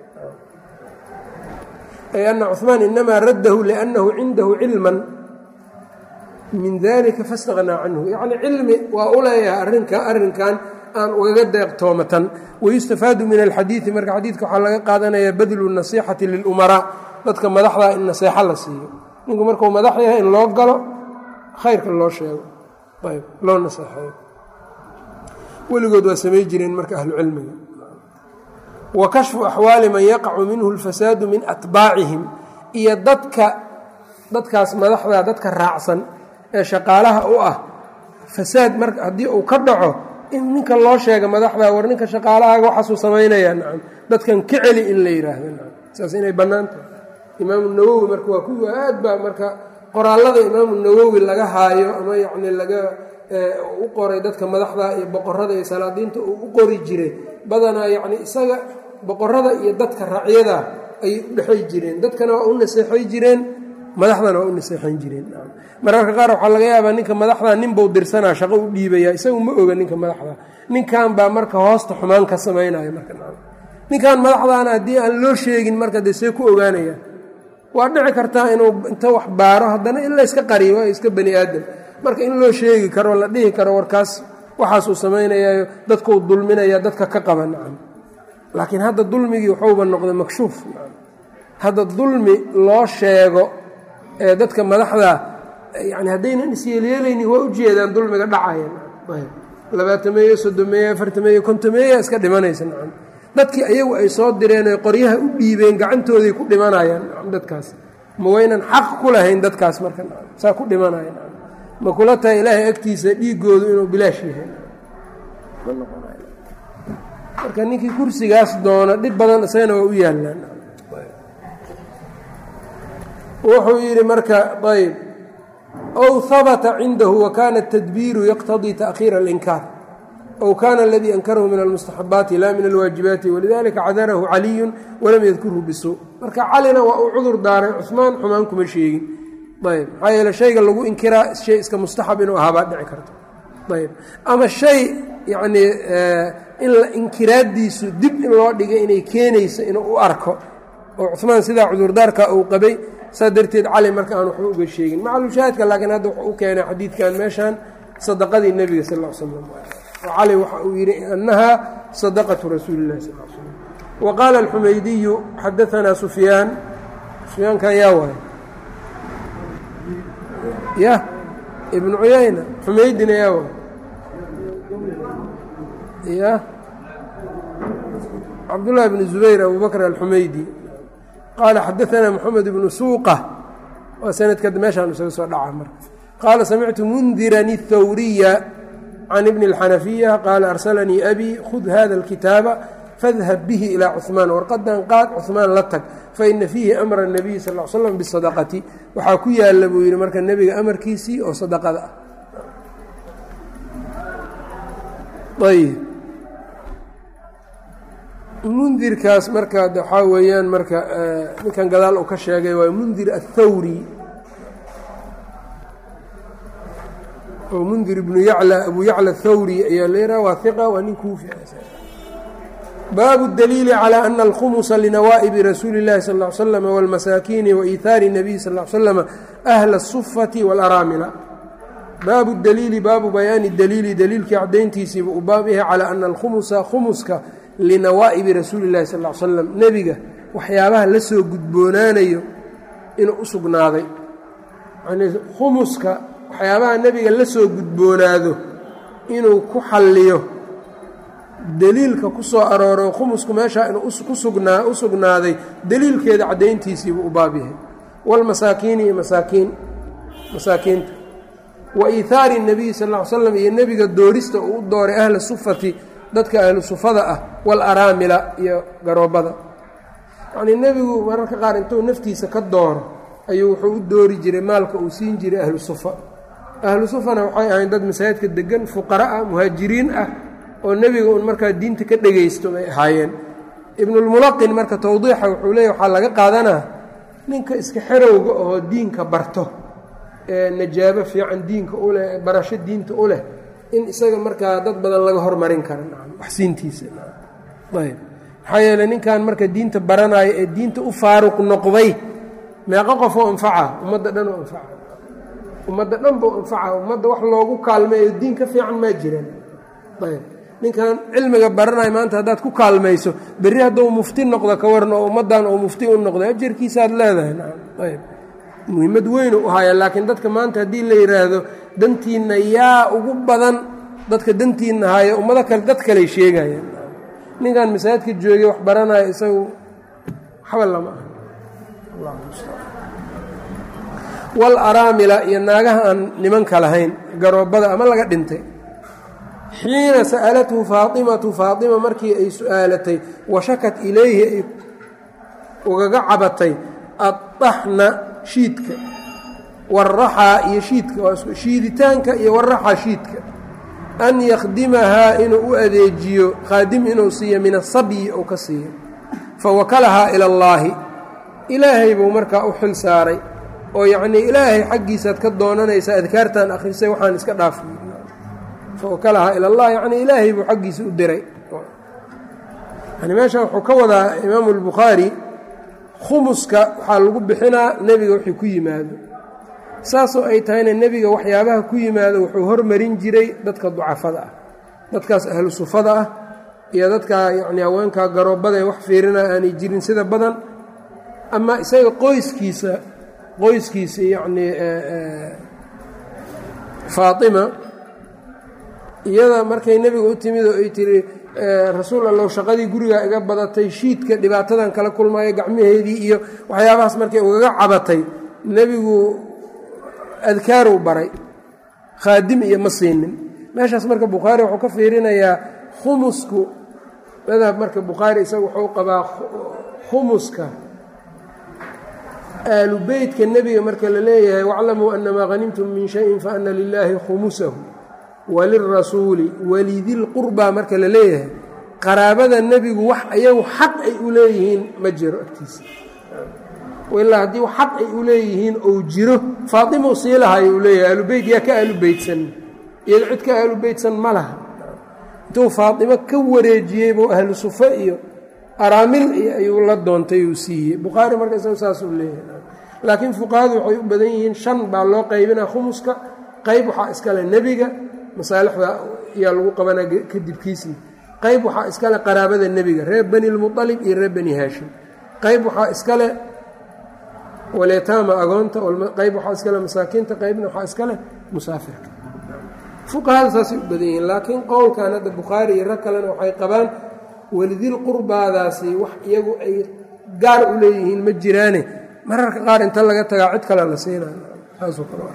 ay ana cuثmaan inamaa raddahu liأnnahu cindahu cilma min dalika faاstaqnaa canhu yacni cilmi waa u leeyahay arrinka arrinkan aan ugaga deeqtoomatan wayustafaadu min alxadiidi marka xadiidka waxaa laga qaadanaya badlu nasixati lilumaraa dadka madaxda in naseexo la siiyo ninku markuu madax yahay in loo galo khayrka loo sheego ayb loo naseexeeyo weligood waa samay jireen marka ahlu cilmiga wa kashfu axwaali man yaqacu minhu اlfasaadu min atbaacihim iyo dadka dadkaas madaxda dadka raacsan ee shaqaalaha u ah fasaad mar haddii uu ka dhaco in ninka loo sheega madaxda war ninka shaqaalahaaga waxaasuu samaynayaa nacam dadkan ka celi in la yidhaahdo nacam saas inay bannaan tahay imaamu nawowi marka waa kuwa aad baa marka qoraallada imaamu nawowi laga haayo ama yacni laga u qoray dadka madaxda iyo boqorada iyo salaadiinta uu u qori jiray badanaa yacni isaga boqorada iyo dadka racyada ayay u dhexay jireen dadkana waa u naseexay jireen madaxdana waa u naseexayn jireen mararka qaar waxaa laga yaabaa ninka madaxda ninbuu dirsanaa shaqo u dhiibaya isagu ma oga ninka madaxda ninkan baa marka hoosta xumaan ka samaynaya marka ninkan madaxdaana haddii aan loo sheegin marka dee see ku ogaanaya waa dhici kartaa inuu inta wax baaro haddana in la yska qariyo waa iska bani aadam marka in loo sheegi karo la dhihi karo warkaas waxaasuu samaynayayo dadkuu dulminaya dadka ka qaba nacam laakiin hadda dulmigii waxuuba noqday makshuuf hadda dulmi loo sheego ee dadka madaxda yani haddaynan isyeelyeelaynin waa ujeedaan dulmiga dhacaya labaatameeye soddomeeye afartameeye kontameeya iska dhimanaysa nacam dadkii ayagu ay soo direen oy qoryaha u dhiibeen gacantooday ku dhimanayaan nacam dadkaas ma waynan xaq ku lahayn dadkaas marka nacam saa ku dhimanaya nacam ma kula tahay ilaahay agtiisa dhiigoodu inuu bilaash yahay marka ninkii kursigaas doono dhib badan isagana waa u yaallaan wuxuu yidhi marka ayb ow habata cindahu wakana الtadbiiru yaqtadii taأkhiira اlinkaar ow kana aladii ankarahu min almustaxabaati la min alwaajibaati walidalika cadarahu caliyu walam yadkurhu bisu marka calina waa uu cudur daaray cuثmaan xumaan kuma sheegin ayb maxaa yeele shayga lagu inkiraa shay iska mustaxab inuu ahaabaa dhici karto ayb ama shay yacnii in la inkiraaddiisu dib in loo dhigay inay keenayso inuu u arko oo cuثmaan sidaa cudurdaarka uu qabay saa darteed cali marka aan waxba uga sheegin macalushaahidka laakiin hadda wuxuu u keenay xadiidkan meeshan sadaqadii nebiga sal l slam oo cali waxa uu yidhi annaha sadaqatu rasuuli illahi sal l slam wa qaala alxumaydiyu xadaanaa sufyaan sufyaankan yaa waay ya ibnu cuyayna xumaydina yaa waay ya cabdullahi bn zubayr abu bakr alxumaydi qaala xadaanaa moxamed ibnu suuqa waa sanadka meeshaan isaga soo dhaca marka qaala samictu mundiran اthawriya can ibni اlxanafiya qaala arsalanii abi khud hada اlkitaaba fadhab bihi ilaa cuثmaan warqadan qaad cuثmaan la tag faina fiihi amra الnabiyi sal l slam bisadaqati waxaa ku yaala buu yidhi marka nebiga amarkiisii oo sadaqada ah ayb mundirkaas marka waxaa weeyaan marka ninkan gadaal uu ka sheegay waa mundir aلthawri oo mundir ibnu yacla abu yacla athawri ayaa la yidhaha waa hiqa waa nin kuufi baabu daliili calى ana alkhumusa linawaa'ibi rasuuli اllahi sal ا ly slm wاlmasaakiini waiihaari الnabiy sal ly slm ahla الsufati wاlaraamila baabu daliili baabu bayaani daliili daliilkii cadayntiisiiba uu baab yahay calى ana alkhumusa khumuska linawaa'ibi rasuuli اllahi sal ly slam nebiga waxyaabaha la soo gudboonaanayo inuu u sugnaaday yani khumuska waxyaabaha nebiga la soo gudboonaado inuu ku xalliyo deliilka ku soo arooro khumusku meeshaa inuu kusugnaa u sugnaaday deliilkeeda caddayntiisiibuu u baab yahay waalmasaakiini iyo masaakiin masaakiinta wa iihaari الnabiyi sal ll ly slam iyo nebiga doorista uu u dooray ahla sufati dadka ahlu sufada ah waalaraamila iyo garoobada yacnii nebigu mararka qaar intuu naftiisa ka dooro ayuu wuxuu u doori jiray maalka uu siin jiray ahlu sufa ahlu sufana waxay ahayn dad masaajidka degan fuqara ah muhaajiriin ah oo nebiga un markaa diinta ka dhegaysto bay ahaayeen ibnulmulaqin marka tawdiixa wuxuu leeya waxaa laga qaadanaa ninka iska xerowga oo diinka barto ee najaabo fiican diinka u leh barasho diinta u leh in isaga markaa dad badan laga hormarin kara waxsiintiisa ayb maxaa yeeley ninkan marka diinta baranaayo ee diinta u faaruq noqday meeqo qofoo anfaca ummadda dhan oo anfaca ummadda dhan buu anfaca ummadda wax loogu kaalmeeyo diin ka fiican maa jiraan ayb ninkan cilmiga baranayo maanta haddaad ku kaalmayso berri hadduu mufti noqdo ka warna oo ummaddan uu mufti u noqdo ajarkiisaaad leedahay ayb muhiimad weynu u haya laakiin dadka maanta haddii la yidhaahdo dantiinna yaa ugu badan dadka dantiinna haya ummado kale dad kaley sheegayaan ninkan masaajidka joogay wax baranayo isagu waxba lama aha wal araamila iyo naagaha aan nimanka lahayn garoobada ama laga dhintay xiina sa'alathu faatimatu faatima markii ay su-aalatay washakat ilayhi ay ugaga cabatay addaxna shiidka waraxaa iyo shiidka shiiditaanka iyo waraxaa shiidka an yakhdimahaa inuu u adeejiyo khaadim inuu siiyo min asabyi ou ka siiyo fawakalahaa ila allaahi ilaahay buu markaa u xil saaray oo yacnii ilaahay xaggiisaad ka doonanaysaa adkaartan akhrisay waxaan iska dhaaf fawakalahaa ila allah yacnii ilaahay buu xaggiisa u diray yani meesha wuxuu ka wadaa imaamu albukhaari khumuska waxaa lagu bixinaa nebiga wixii ku yimaado saasoo ay tahayna nebiga waxyaabaha ku yimaado wuxuu hormarin jiray dadka ducafada ah dadkaas ahlu sufada ah iyo dadka yacni haweenkaa garoobada ee wax fiirina aanay jirin sida badan ama isaga qoyskiisa qoyskiisa yacnii faatima iyada markay nebiga u timid oo ay tiri rasuul allow shaqadii gurigaa iga badatay shiidka dhibaatadan kala kulmaayo gacmaheedii iyo waxyaabahaas markay ugaga cabatay nebigu adkaarow baray khaadim iyo ma siinin meeshaas marka bukhaari wuxuu ka fiirinayaa khumusku madhab marka bukhaari isaga wuxuu qabaa khumuska aalu beytka nebiga marka la leeyahay waclamuu anamaa hanimtum min shayin faana lilaahi khumusahu walirasuuli walidilqurbaa marka la leeyahay qaraabada nebigu wax ayagu xaq ay u leeyihiin ma jiro agtiisa ilaa haddii xaq ay u leeyihiin ou jiro faatimau sii lahayo uu leeyahay aalubeyt yaa ka aalubeytsan iyado cid ka aalubeytsan ma laha intuu faatimo ka wareejiyey buu ahlu sufe iyo araamil iyo ayuu la doontay uu siiyey bukhaari marka isaga saasuu leeyahay laakiin fuqahadu waxay u badan yihiin shan baa loo qaybinaa khumuska qayb waxaa iskale nebiga masaalixda ayaa lagu qabanaa kadibkiisii qayb waxaa iskale qaraabada nebiga reer bani lmualib iyo reer bani haashim qayb waxaa iskale walyataama agoonta qayb waxaa iskale masaakiinta qaybna waxaa iskale musaafirka fuqahada saasay u badan yihiin laakiin qowlkan hadda bukhaari iyo rag kalena waxay qabaan welidil qurbaadaasi wax iyagu ay gaar u leeyihiin ma jiraane mararka qaar inta laga tagaa cid kale la siinayo saasoo kale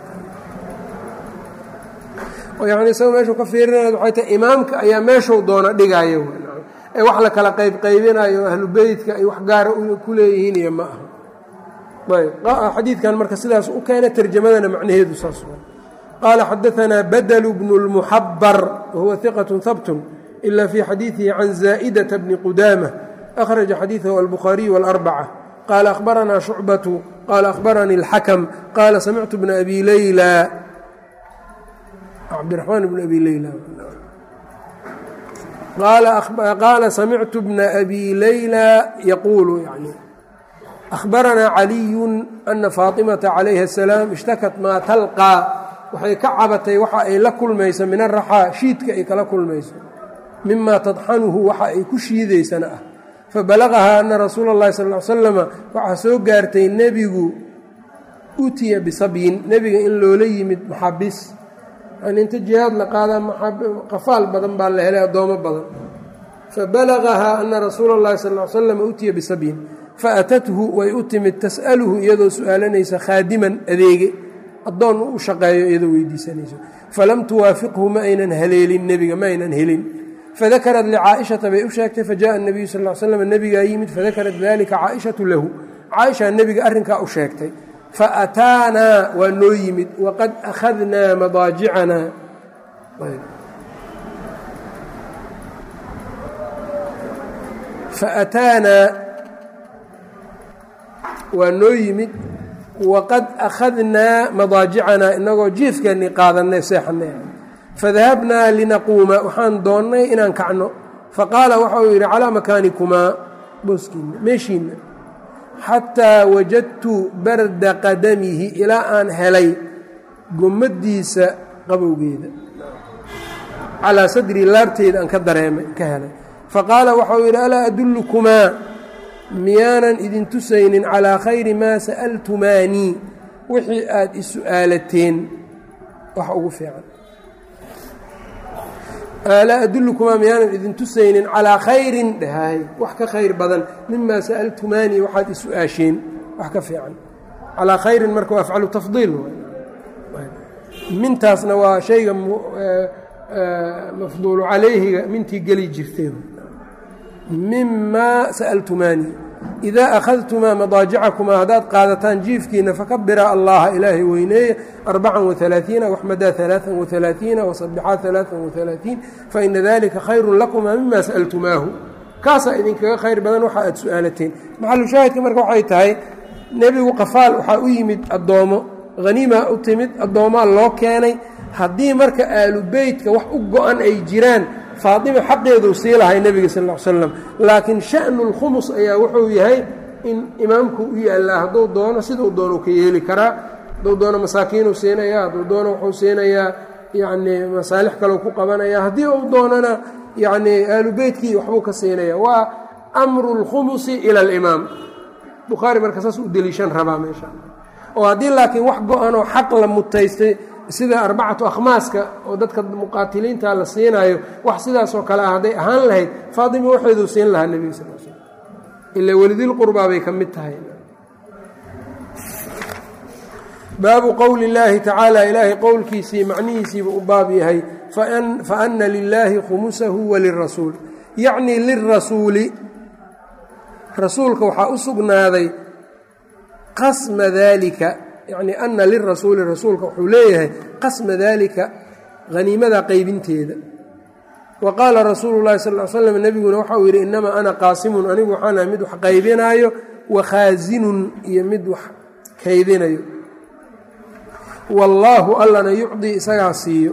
yani isaga meeshuu ka fiirinaya waxay tahay imaamka ayaa meeshuu doona dhigayo ee wax la kala qaybqaybinayo ahlu beytka ay wax gaara ku leeyihiin iyo ma aha ayb xadiidkan marka sidaas u keena tarjamadana macnaheedu saas qaala xadaanaa badl bnu اlmuxabar wahuwa iqaة habtun ila fi xadiidihi can zaa'dة bni qudaamة akhraja xadiiثahu albukhaariyu wاlarbacة qaala akhbaranaa shucbaةu qaala akhbaranii اlxakm qaala samictu bna abi leyla cabdiraxmaan bn abi leyla qaala samictu bna abi leyla yaquulu yani ahbaranaa caliyu ana faaطimata calayha الsalaam ishtakat maa talqaa waxay ka cabatay waxa ay la kulmayso min araxaa shiidka ay kala kulmayso mima tadxanuhu waxa ay ku shiidaysana ah fabalagahaa ana rasuula اllahi sal ly slama waxaa soo gaartay nebigu utiya bisabyin nebiga in loola yimid maxabis yani inta jihaad la qaadaa qafaal badan baa la helay addoomo badan fabalagahaa ana rasuula اllahi sal ly slam utiya bisabyin faatathu way u timid tas'aluhu iyadoo su-aalanaysa khaadiman adeege addoon u shaqeeyo iyadoo weydiisanayso falam tuwaafiqhu ma aynan haleelin nebiga ma aynan helin fadakarad licaa'ishata bay u sheegtay fajaءa الnabiyu sal ly slam nebigaa yimid fadakarat dalika caaishatu lahu caaisha nebiga arrinkaa u sheegtay faataanaa waa noo yimid waqad akhadnaa madaajicanaa faataanaa waa noo yimid waqad akhadnaa madaajicanaa inagoo jiifkeennii qaadanay seexanay fadahabnaa linaquuma waxaan doonnay inaan kacno faqaala waxa uu yidhi calaa makaanikumaa booskiinna meeshiinna xataa wajadtu barda qadamihi ilaa aan helay gommaddiisa qabowgeeda calaa sadrii laabteeda aan ka dareemay ka helay faqaala waxa uu yidhi alaa adullukumaa miyaanan idin tusaynin calaa khayri maa sa'altumaanii wixii aad i su'aalateen wax ugu fiican alaa adullukumaa miyaanan idin tusaynin calaa khayrin dhahay wax ka khayr badan mimaa sa'altumaanii waxaad i su-aasheen wax ka fiican calaa khayrin marka waa afcalu tafdiil mintaasna waa shayga mafduulu calayhiga mintii geli jirteen mima sa'altumaanii idaa akhadtumaa madaajicakumaa haddaad qaadataan jiifkiina fakabira allaha ilaahay weyneeya arbacan waalaaiina waxmadaa alaaan waalaaiina wasabixaa alaaan waalaaiin faina dalika khayrun lakumaa mima sa'altumaahu kaasaa idinkaga khayr badan waxa aad su-aalateen maxalu shaahidka marka waxay tahay nebigu qafaal waxaa u yimid addoommo haniimaa u timid addoomaa loo keenay haddii marka aalu beytka wax u go-an ay jiraan faatima xaqeeduu sii lahay nebiga sal ll ly slam laakiin sha'nu lkhumus ayaa wuxuu yahay in imaamku u yaallaa hadduu doono siduu doono ka yeeli karaa hadduu doono masaakiinuu siinayaa hadduu doono wuxuu siinayaa yacnii masaalix kaleu ku qabanaya haddii uu doonana yacnii aalu beytkii waxbuu ka siinaya waa amru lkhumusi ila alimaam bukhaari marka saas u deliishan rabaa meesha oo haddii laakiin wax go-anoo xaq la mutaystay sida arbacatu akhmaaska oo dadka muqaatiliinta la siinaayo wax sidaasoo kale ah hadday ahaan lahayd faatima waxeeduu siin lahaa nebiga sal sl ila welidilqurbaa bay ka mid tahay baabu qowli اllaahi tacaala ilaahay qowlkiisii macnihiisiiba u baab yahay faana lilaahi khumusahu walirasuul yacnii lirasuuli rasuulka waxaa u sugnaaday qasma dalika yacni ana lirasuuli rasuulka wuxuu leeyahay qasma dalika haniimada qaybinteeda wa qaala rasuulu llahi sal l slam nebiguna waxauu yidhi innamaa ana qaasimun anigu waxaana mid wax qaybinaayo wa khaasinun iyo mid wax kaydinayo wallaahu allana yucdii isagaa siiyo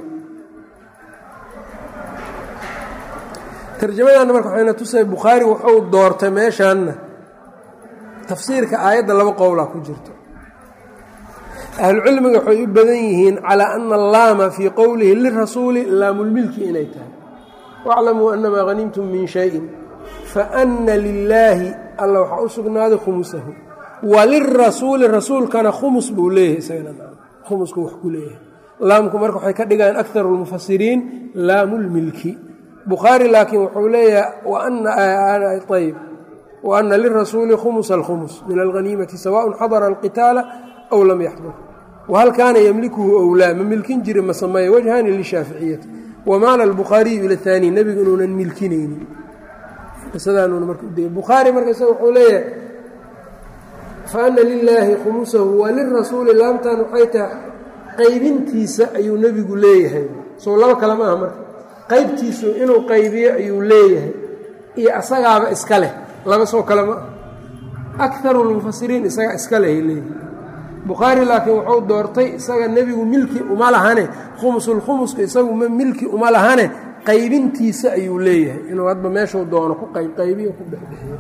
tarjamadanna marka waxayna tusay bukhaari wuxuu doortay meeshaanna tafsiirka aayadda laba qowlaa ku jirto ahlucilmiga waxay u badan yihiin calaa ana allaama fii qowlihi lirasuuli laamulmilki inay tahay waclamuu annamaa hanimtum min shayin faana lilaahi alla waxaa u sugnaaday khumusahu walirasuuli rasuulkana khumus buu leeyahay isaganahumusku wax ku leeyahay laamku marka waxay ka dhigaan akaru lmufasiriin laamulmilki bukhaari laakiin wuxuu leeyahay ayb wa ana lirasuuli khumusa alkhumus min alghaniimati sawaءn xadara alqitaala aw lam yaxdur whal kaana ymlikuhu owlaa ma milkin jira ma sameeya wajhaani lishaaficiyati wamaala albukhaariyu ila haani nebigu inuunan milkinaynin qisadaanuuna marka udegay bukhaari marka isaga wuxuu leeyahay fa ana lilaahi khumusahu wa lirasuuli laamtan waxay tahay qaybintiisa ayuu nebigu leeyahay soo laba kale ma aha marka qaybtiisu inuu qaybiyo ayuu leeyahay iyo asagaaba iska leh laba soo kale ma aha akaru lmufasiriin isaga iska lehay leeyihi bukhaari laakiin wuxuu doortay isaga nebigu milki uma lahane khumusulkhumuska isagu ma milki uma lahane qaybintiisa ayuu leeyahay inuu hadba meeshuu doono ku qaybqaybiyo ku dhexdhexiyo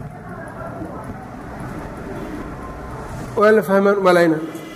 waa la fahmaan umalayna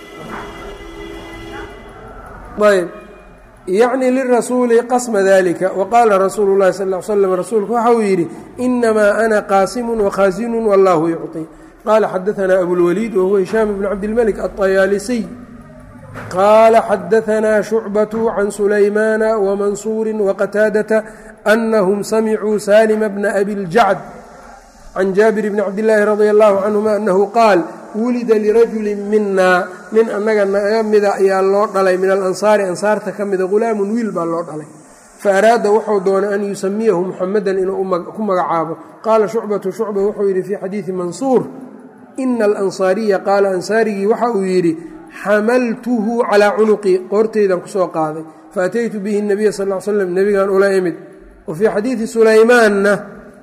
ayb yacni lirasuuli qasma dalika waqaala rasuulu llahi sal l slam rasuulku waxa uu yidhi inamaa ana qaasimun wakhaasinu wallahu yucطi qala xadaثna abulwaliid wahuwa hishaam bn cabdilmلك aلطayaalisiy qaala xadaثna shucbaة can sulaymaana wmansuuri waqataadaةa أnahum samicuu salima bna abi اljacd can jaabir bni cabdillaahi radi allahu canهuma anahu qaal wulida lirajuli mina nin annaga naga mida ayaa loo dhalay min alansaari ansaarta ka mida hulaamun wiil baa loo dhalay faaraada wuxuu doonay an yusamiyahu muxamedan inuu ku magacaabo qaala shucbatu shucba wuxuu yidhi fii xadiidi mansuur ina alansaariya qaala ansaarigii waxa uu yidhi xamaltuhu calaa cunuqii qoorteydan kusoo qaaday faataytu bihi nabiya sal l slam nebigan ula imid wa fii xadiidi sulaymaanna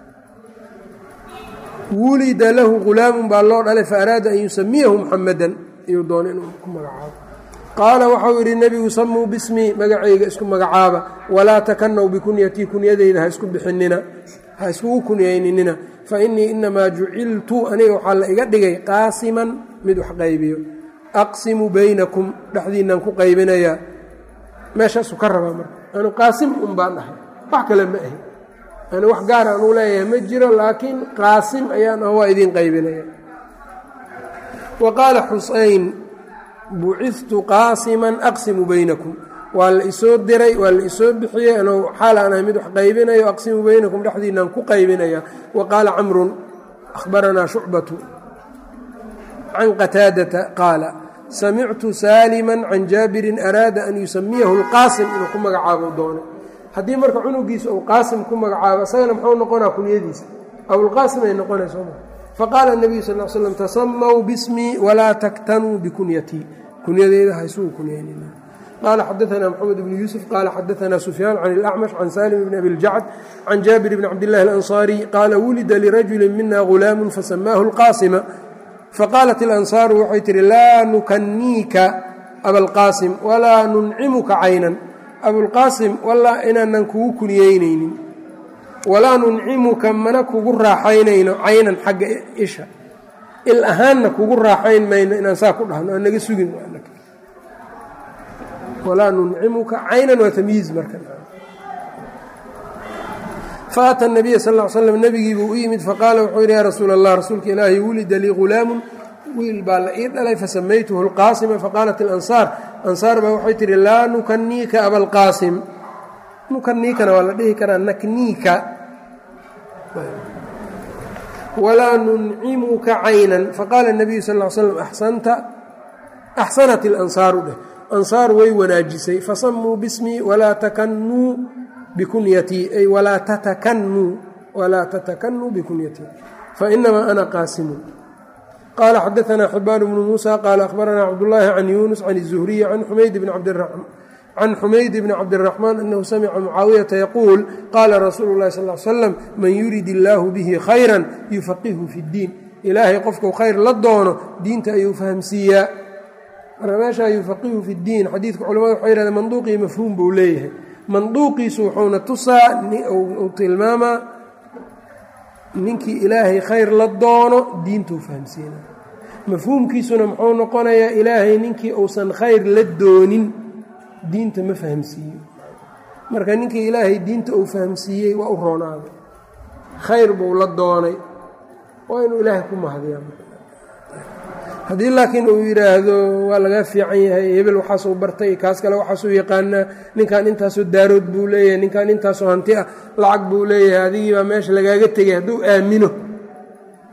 wulida lahu ghulaamun baa loo dhalay faaraada an yusamiyahu muxamedan ayuu doonay inuu ku magacaabo qaala waxau yidhi nebigu samuu bismii magacayga isku magacaaba walaa takanaw bikunyatii kunyadeyda ha isku bixinina ha iskugu kunyayninina fa innii inamaa juciltu aniga waxaa la iga dhigay qaasiman mid wax qaybiyo aqsimu baynakum dhexdiinaan ku qaybinayaa meeshaasu ka rabaa marka anu qaasim un baan dhahay wax kale ma ahi ani wax gaar aan u leeyahay ma jiro laakiin qaasim ayaan ah waa idiin qaybinaya wa qaala xuseyn buciftu qaasiman aqsimu baynakum waa la isoo diray waa la isoo bixiyey anuu xaal aan ahay mid wax qaybinayo aqsimu baynakum dhexdiinaan ku qaybinaya wa qaala camrun ahbaranaa shucbatu can qataadata qaala samictu saalima can jaabirin araada an yusamiyahu lqaasim inuu ku magacaabo doonay haddii marka cunugiisa uu qaasim ku magacaabo isagana muxuu noqonaa kunyadiisa abulqaasim ay noqonayso faqaala nabiyu sal slam tasamaw bismii walaa taktanuu bikunyatii kunyadeyda ha isugu kunyaynina qaala xadaanaa maxamed bnu yuusuf qaala xadaanaa sufyaan can ilacmash can salim bni abi ljacd can jaabir bni cabdillahi alansaariy qaala wulida lirajuli mina ghulaamun fasamaahu lqaasima faqaalat ilansaaru waxay tihi laa nukaniika abalqaasim walaa nuncimuka caynan abulqaasim wallaa inaanan kugu kunyeynaynin walaa nuncimuka mana kugu raaxaynayno caynan xagga isha il ahaanna kugu raaxayn mayno inaan saa ku dhahno aan naga sugin walaa nuncimuka caynan waa tamyiiz marka faata nabiya sal l slam nebigiibuu u yimid faqaala wuxuu yidhi yaa rasuula allah rasuulka ilaahi wulida lii ghulaamun wiil baa la ii dhalay fasamaytuhu lqaasima faqaalat ilansaar ansaar baa waxay tihi laa nukaniika abalqaasim nukaniikana waa la dhihi karaa nakniika walaa nuncimuka caynan faqaala nabiyu sal l slam axsanta axsanat ilansaaru dheh ansaar way wanaajisay fasamuu bismii walaa takanuu bikunyatii ay walaa tatakannuu walaa tatakannuu bikunyatii fainamaa ana qaasimun qaala xadaanaa xibaan bnu muusa qaala ahbaranaa cabdullaahi can yuunus can الzuhriyi can xumayd bni cabdiraxmaan can xumayd bni cabdiraxmaan anahu samica mucaawiyata yaquul qaala rasuulu llahi sal l slam man yurid illaahu bihi khayran yufaqihu fi ddiin ilaahay qofku khayr la doono diinta ayuu fahamsiiyaa marka meeshaa yufaqihu fi ddiin xadiidka culamada waxay yhahdeen manduuqii mafhuum buu leeyahay manduuqiisu wuxuuna tusaa uu tilmaamaa ninkii ilaahay khayr la doono diintuu fahamsiina mafhuumkiisuna muxuu noqonayaa ilaahay ninkii uusan khayr la doonin diinta ma fahamsiiyo marka ninkii ilaahay diinta uu fahamsiiyey waa u roonaaday khayr buu la doonay waa inuu ilaahay ku mahadiyaa haddii laakiin uu yidhaahdo waa laga fiican yahay hebel waxaasuu bartay kaas kale waxaasuu yaqaanaa ninkan intaasoo daarood buu leeyahay ninkan intaasoo hanti ah lacag buu leeyahay adigii baa meesha lagaaga tegay hadduu aamino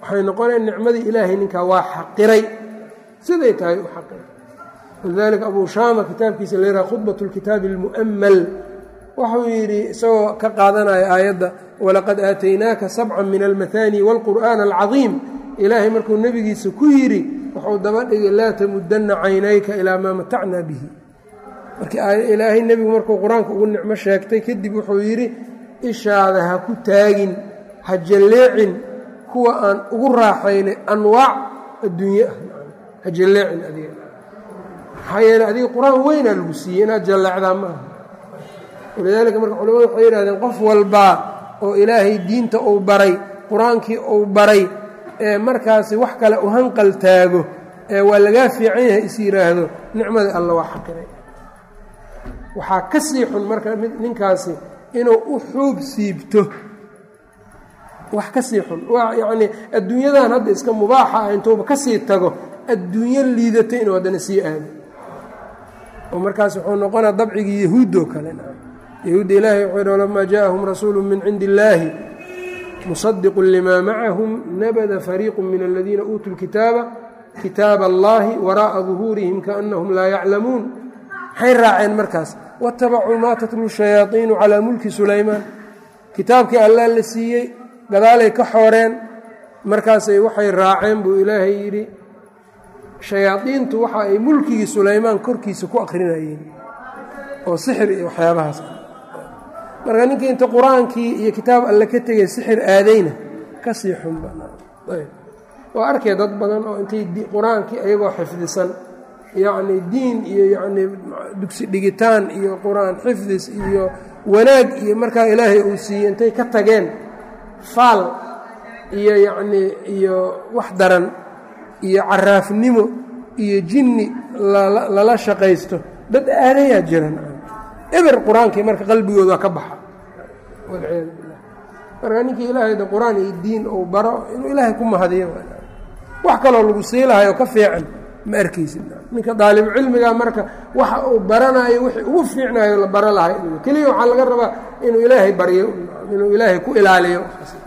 waxay noqonaya nicmadii ilaahay ninkaa waa xaqiray siday tahay u xaqiray walidalika abu shaama kitaabkiisa la yidhaha khudbat lkitaabi almu'amal wuxuu yidhi isagoo ka qaadanaya aayadda walaqad aataynaaka sabca min almahaani wاlqur'aana alcadiim ilaahay markuu nebigiisa ku yidhi wuxuu daba dhigay laa tamudanna caynayka ilaa maa matacnaa bihi marka ilaahay nebigu markuu qur-aanka ugu nicmo sheegtay kadib wuxuu yidhi ishaada ha ku taagin ha jalleecin kuwa aan ugu raaxaynay anwaac adduunye ah ha jalleecin adiga maxaa yeele adiga qur-aan weynaa lagu siiyey inaad jalleecdaa ma aha walidaalika marka culamadu waxay yidhahdeen qof walbaa oo ilaahay diinta uu baray qur-aankii uu baray ee markaasi wax kale u hanqal taago ee waa lagaa fiican yahay is yidhaahdo nicmadii alla waa xaqiray waxaa ka sii xun marka ninkaasi inuu u xuub siibto wax ka sii xun waa yacnii adduunyadan hadda iska mubaaxa ah intuuba ka sii tago adduunyo liidato inuu haddana sii aado oo markaas wuxuu noqonaa dabcigii yahuuddoo kale yahuudda ilaahay wuxuu yidhi walamaa jaaءahum rasuulu min cindi illaahi musadiqu limaa macahum nabada fariiqu min aladiina uutuu lkitaaba kitaaba allahi waraa'a duhuurihim kaannahum laa yaclamuun maxay raaceen markaas watabacuu maa tatlu shayaaiinu calaa mulki sulaymaan kitaabkii allaa la siiyey gadaalay ka xooreen markaasay waxay raaceen buu ilaahay yidhi shayaadiintu waxa ay mulkigii sulaymaan korkiisa ku akrinayeen oo sixir iyo waxyaabahaas marka ninkii inta qur-aankii iyo kitaab alle ka tegay sixir aadayna ka sii xunba waa arkay dad badan oo intay qur-aankii ayagoo xifdisan yacni diin iyo yacnii dugsi dhigitaan iyo qur-aan xifdis iyo wanaag iyo markaa ilaahay uu siiyey intay ka tageen faal iyo yacnii iyo wax daran iyo caraafnimo iyo jinni lala shaqaysto dad aadayaa jiran eber qur-aankii marka qalbigooda waa ka baxa walciyaadu billah marka ninkii ilaahay de qur-aan iyo diin uu baro inuu ilaahay ku mahadiyo wax kaloo lagu sii lahayo ka fiican ma arkaysid ninka daalibu cilmiga marka waxa uu baranayo wixii ugu fiicnayo la baro lahay keliya waxaa laga rabaa inuu ilaahay baryo inuu ilaahay ku ilaaliyo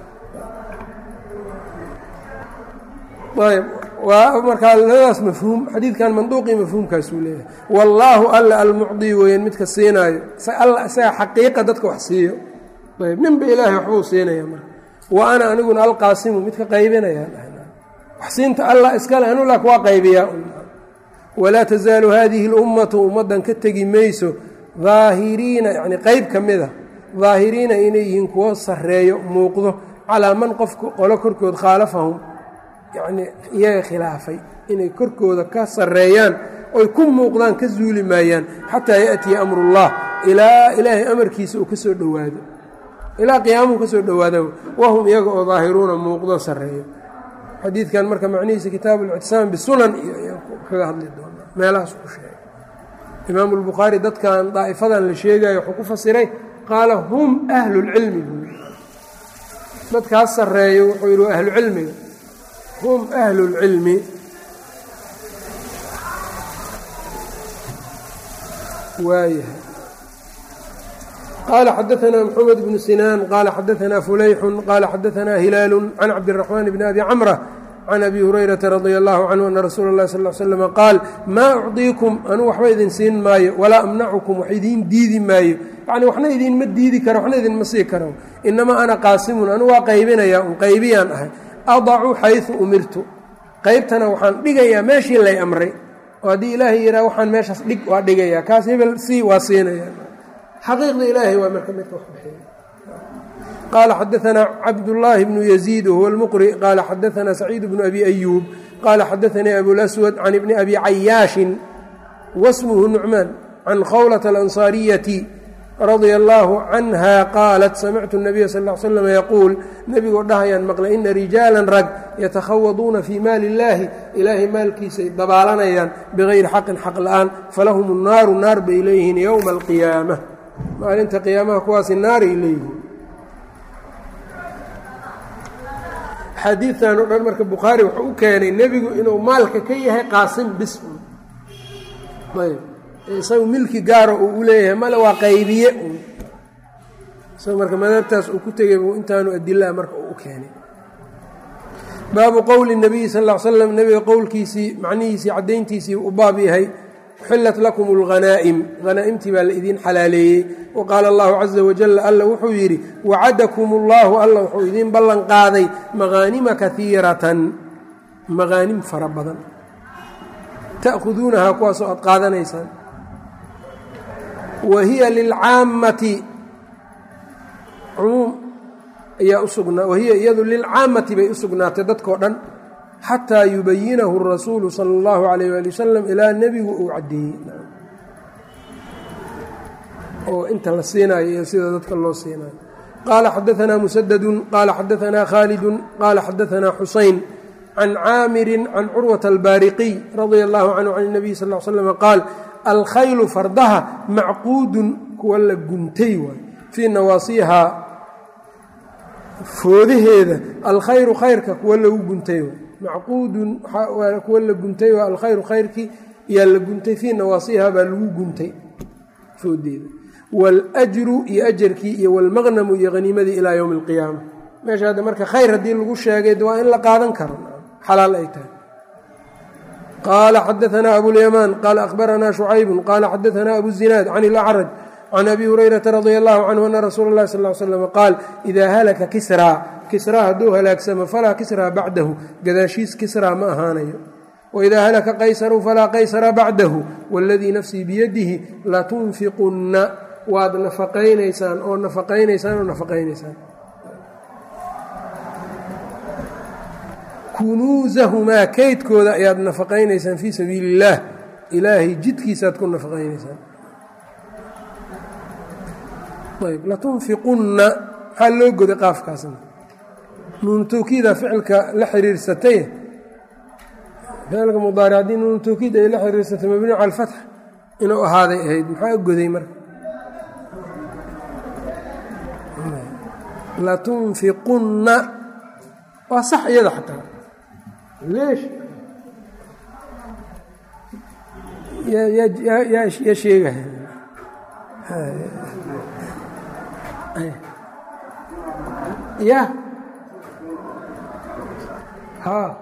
ayb waa markaa labadaas mafhuum xadiidkan manduuqii mafhuumkaasuu leeyahay wallaahu alla almucdii weeyaan midka siinaayo alla isaga xaqiiqa dadka wax siiyo ayb ninba ilaahay waxbuu siinaya marka wa ana aniguna alqaasimu midka qaybinaya wax siinta allah iskale anu lak waa qaybiyaa walaa tasaalu haadihi اlummatu ummaddan ka tegi mayso daahiriina yani qayb ka mid a daahiriina inay yihiin kuwo sarreeyo muuqdo calaa man qofka qolo korkood khaalafahum yacnii iyaga khilaafay inay korkooda ka sarreeyaan oy ku muuqdaan ka zuuli maayaan xataa yaأtiya amrullah ilaa ilaahay amarkiisa uu ka soo dhowaado ilaa qiyaamuhu ka soo dhowaada wahum iyaga oo daahiruuna muuqdo sarreeyo xadiidkan marka macnihiisa kitaabu اlictisaam bisunan iyo kaga hadli doonaa meelahaas ku sheegay imaamu اlbukhaari dadkan daa'ifadan la sheegayo wuxuu ku fasiray qaala hum ahlu اlcilmi buu dadkaas sarreeyo wuxuu yidhi waa ahlu cilmiga hum ahlu اlcilmi waayahay qال xdثna mحamed بن sinاn qال xadثna فulayx qال xadثna hilاal عن cabdالرحمن بن أbي cمرة عن أbي هurayرaةa رضي الله عنه أن رsuul الlahi صلى اه sلم qاal maa أcطيiكم anuu waxba idin siin maayo walaa أmنacكم wax idiin diidi maayo yعni waxna idinma diidi karo waxna idinma sii karo inamaa ana qaasimun anu waa qaybinaya un qaybiyaan ahay أضcu xayثu umirtu qaybtana waxaan dhigayaa meeshii lay amray oo haddii ilaahay yihaa waxaan meeshaas dhig waa dhigaya kaas hebel sii waa siinaya xaqiiqda ilaahay waa marka midka wax bixiya qaala xadaثna cabdالlaahi bnu yaزيid whuwa اlmqri qaala xadaثna saciid bnu abi أyuub qaala xadaثanii abulaswad can ibni abi cayaashin wasmhu nucmaan can khawlaة اlanصaariyati radia اllaahu canha qaalat samictu الnabiya sal ا l slm yaquul nebigoo dhahayaan maqlay ina rijaalan rag yatakhawaduuna fii maali اllaahi ilaahay maalkiisa ay dabaalanayaan bigayri xaqin xaq la'aan falahum الnaaru naar bay leeyihiin ywma اlqiyaamة maalinta qiyaamaha kuwaasi naaray leeyihiin xadiidtan o dhan marka bukhaari wuxuu u keenay nebigu inuu maalka ka yahay qaasim bis un ayb isagu milki gaaro uu u leeyahay male waa qaybiye un isaga marka madhabtaas uu ku tegay buu intaanu adilaa marka uu u keenay baabu qowli nabiyi sal l slam nebiga qowlkiisii macnihiisii caddayntiisii u baab yahay uxillat lakum اlghanaa'im hanaa'imtii baa la idiin xalaaleeyey wa qaala allahu caza wajal alla wuxuu yidhi wacadakum اllahu alla wuxuu idiin ballan qaaday maqaanima kaiiratan maqaanim fara badan ta'khuduunahaa kuwaasoo aad qaadanaysaan wa hiya lilcaammati cumuum ayaa usugnaa wahiya iyadu lilcaammati bay u sugnaatay dadkao dhan xataa yubayinahu rasuulu sala اllahu alayh ali wasalam ilaa nebigu uu caddeeyey oo inta la siinayo iyo sida dadka loo siinayo qaala xadaanaa musadadun qaala xadaanaa khaalidun qaala xadaanaa xusayn can caamirin can curwata albaariqiy radia allahu canhu can اnabiy sal l slm qaal alkhaylu fardaha macquudun kuwa la guntay waay fii nawaasiihaa foodaheeda alkhayru khayrka kuwa lagu guntay macquudun kuwa la guntay waa alkhayru khayrkii yaa la guntay fii nawaasiiha baa lagu guntay foodeeda waاljru iyo ajarkii iyo wاlmaqnamu iyo haniimadii ilaa ywmi اlqiyaama meesha hadda marka khayr haddii lagu sheegay waa in la qaadan karo xalaal ay tahay qaala xadaanaa abulyamaan qaala ahbaranaa shucaybu qaala xadaanaa abu zinaad can اlacraj can abi hurayrata radi allahu canhu ana rasuula اlahi sal slam qaal idaa halaka kisraa kisraa hadduu halaagsamo falaa kisraa bacdahu gadaashiis kisraa ma ahaanayo waidaa halaka qaysaru falaa qaysara bacdahu waladii nafsii biyadihi latunfiqunna waad nafaqaynaysaan oo nafaqaynaysaan oo nafaqaynaysaan kunuusahumaa kaydkooda ayaad nafaqaynaysaan fii sabiili illaah ilaahay jidkiisaad ku nafaqaynaysaan ayb latunfiqunna maxaa loo goday qaafkaasna nuunu tawkiida ficilka la xiriirsatay ficilka mudaaric haddii nuunu tawkiid ay la xiriirsatay mabniu cala alfatx inuu ahaaday ahayd maxaa goday marka latunfiqunna waa sax iyada xataa leesh yaa sheegaya ya ha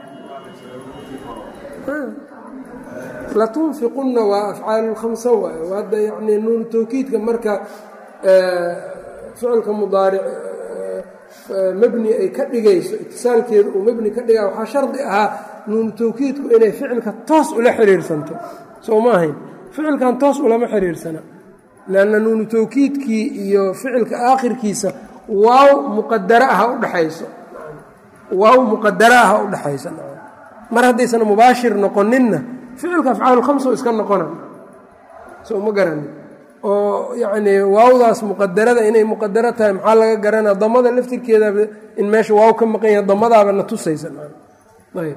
latunfiqunna waa afcaal lkhamsa waay hadda yani nuunu tawkiidka marka ficilka mudaaric mebni ay ka dhigayso itisaalkeeda uu mebni ka dhigaa waxaa shardi ahaa nuunu tawkiidku inay ficilka toos ula xiriirsanto soo ma ahayn ficilkan toos ulama xiriirsana lanna nuunu tawkiidkii iyo ficilka aakhirkiisa waaw muqadara aha udhexayso waaw muqadara aha udhexaysa mar haddaysan mubaashir noqoninna ficilka afcaalu khamso iska noqona soo ma garanin oo yacnii waawdaas muqadarada inay muqadaro tahay maxaa laga garanaa damada laftirkeedaba in meesha waaw ka maqan yaha damadaaba na tusaysa ayb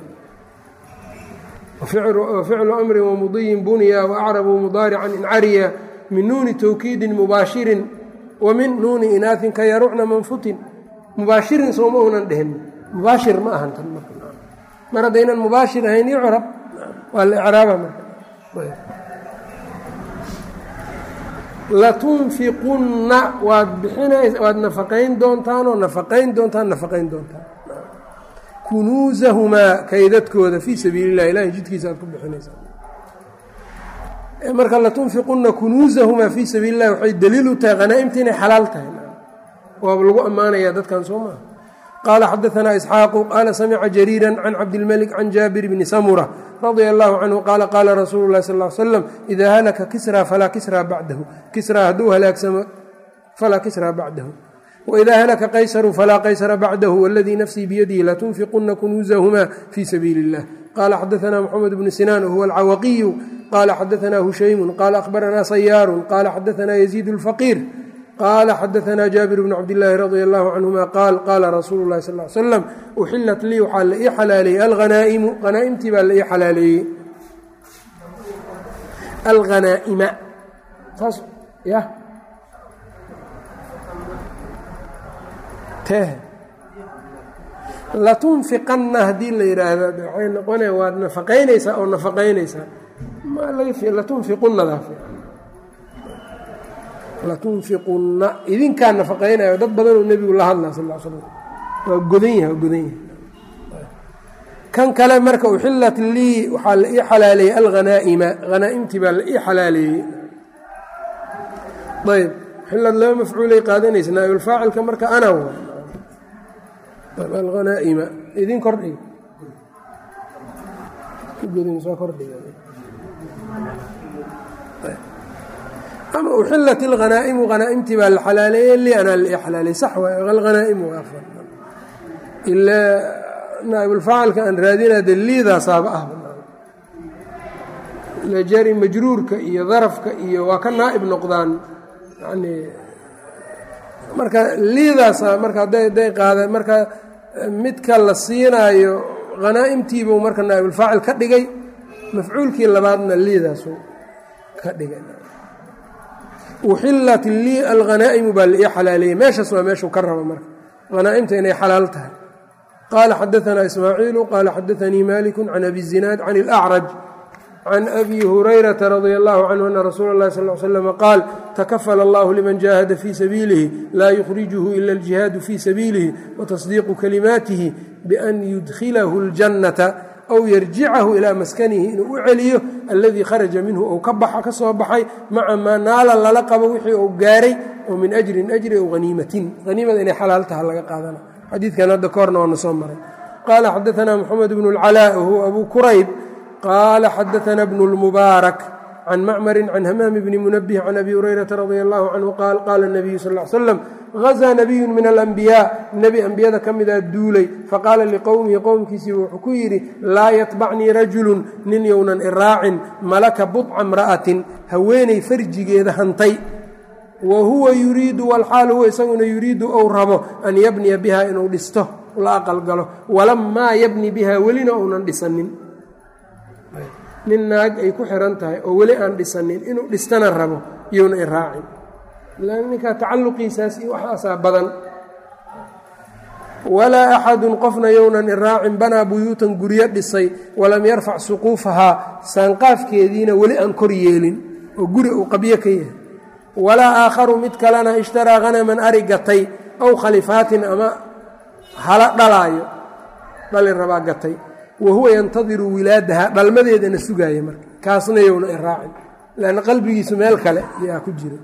ficlu amrin wamudiyin bunya waacrabu mudaarican incariya min nuuni tawkiidin mubaashirin wa min nuuni inaatin ka yarucna manfutin mubaashirin sooma unan dhehin mubaashir ma ahan tan mar haddaynan mubaashir ahayn icrab waa la icraaba marka latunfiqunna waad bixinays waad nafaqayn doontaan oo nafaqayn doontaan nafaqayn doontaan kunuusahumaa kaydadkooda fii sabiili illah ilahay jidkiisa aad ku bixinaysaan marka latunfiqunna kunuusahumaa fii sabiili illahi waxay daliil u tahay khanaa'imta inay xalaal tahay waaba lagu ammaanayaa dadkan soo maaha qaala xadaanaa isxaaqu qaala samica jariira can cabdilmalik can jaabir bni samura radia allahu canhu qaala qaala rasuulu lahi sal slam idaa halaka kisraa falaa kisraa bacdahu kisraa hadduu halaagsamo falaa kisraa bacdahu waidaa halaka qaysaru falaa qaysara bacdahu waladii nafsii biyadihi latunfiquna kunuusahumaa fii sabiili illah qaala xadaanaa moxamed bnu sinaan wahuwa alcawaqiyu qaala xadaanaa hushaymu qaala ahbaranaa sayaaru qaala xadaanaa yaziid lfaqiir qaala xadaanaa jaabir bnu cabdillaahi radia allahu canhuma qaal qaala rasuulu lahi sal slam uxilat lii waxaa la ii xalaaleeyey alhanaa'imu hanaa'imtii baa la ii xalaaleeyey alghanaa'ima saas ya teh latunfiqanna haddii la yidhaahdo waxay noqona waad nafaqaynaysaa oo nafaqaynaysaa latunfiqunnadaa latunfiqunna idinkaa nafaqaynayo dad badanoo nebigu la hadlaa sal slam waa godan yahay waa godan yahay kan kale marka uxilat lii waxaa la ii xalaaleeyey alghanaa'ima hanaa'imtii baa la ii xalaaleeyey ayb uxilad laba mafcuulay qaadanaysa naa'ibilfaacilka marka ana alghanaa'ima idin kordhiga ama uxilat ilhanaa'imu hanaaimtii baa la xalaaleeyey li anaa la ii xalaaleeyey sax waay alhanaa'imu ilaa naaibulfaacilka aan raadinaa de liidaasaaba ah jari majruurka iyo darafka iyo waa ka naa'ib noqdaan yani marka liidaasa marka hadday hadday qaadeen marka midka la siinaayo hanaa'imtiibuu marka naa'ibulfaacil ka dhigay mafcuulkii labaadna liidaasu ka dhigay uxilat lii alhanaa'imu baa la ii xalaaleeyey meeshaas waa meeshuu ka raba marka hanaa'imta inay xalaal tahay qaala xadaanaa ismaaciilu qaala xadaanii maliku can abi zinaad can اlأcraj can abi hurayrata radia allahu canhu ana rasuula اllahi sal l slm qaal takafala allahu liman jaahada fii sabiilihi laa yukhrijuhu ila aljihaadu fii sabiilihi watasdiiqu kalimaatihi bian yudkhilahu اljannata aw yarjicahu ilaa maskanihi inuu u celiyo alladii kharaja minhu ou ka baxa ka soo baxay maca maa naala lala qabo wixii uu gaaray oo min ajrin ajri ow haniimatin haniimada inay xalaal taha laga qaadana xadiidkan hadda ka horna waana soo maray qaala xadaanaa moxamed bnu اlcalaa wahuwa abu kurayb qaala xadaana bnu اlmubaarak can macmarin can hamaami bni munabih can abi hurayrata radia allahu canhu qaal qaala nabiyu sal l slam hazaa nabiyun min alambiyaa nebi ambiyada ka midaa duulay faqaala liqowmihi qowmkiisii wuxuu ku yidhi laa yatbacnii rajulun nin yownan iraacin malaka budca imra'atin haweenay farjigeeda hantay wa huwa yuriidu walxaal huwa isaguna yuriidu ou rabo an yabniya biha inuu dhisto la aqalgalo walamaa yabni biha welina ounan dhisanin nin naag ay ku xiran tahay oo weli aan dhisanin inuu dhistana rabo iyowna iraacin lan ninkaa tacalluqiisaas iyo waxaasaa badan walaa axadun qofna yownan iraacin banaa buyuutan guryo dhisay walam yarfac suquufahaa saanqaafkeediina weli aan kor yeelin oo guri uu qabyo ka yahay walaa aakharu mid kalena ishtaraa hanaman ari gatay aw khalifaatin ama hala dhalaayo dhali rabaa gatay wa huwa yantadiru wilaadaha dhalmadeedana sugaaya marka kaasna yowna iraacin lanna qalbigiisu meel kale yaa ku jira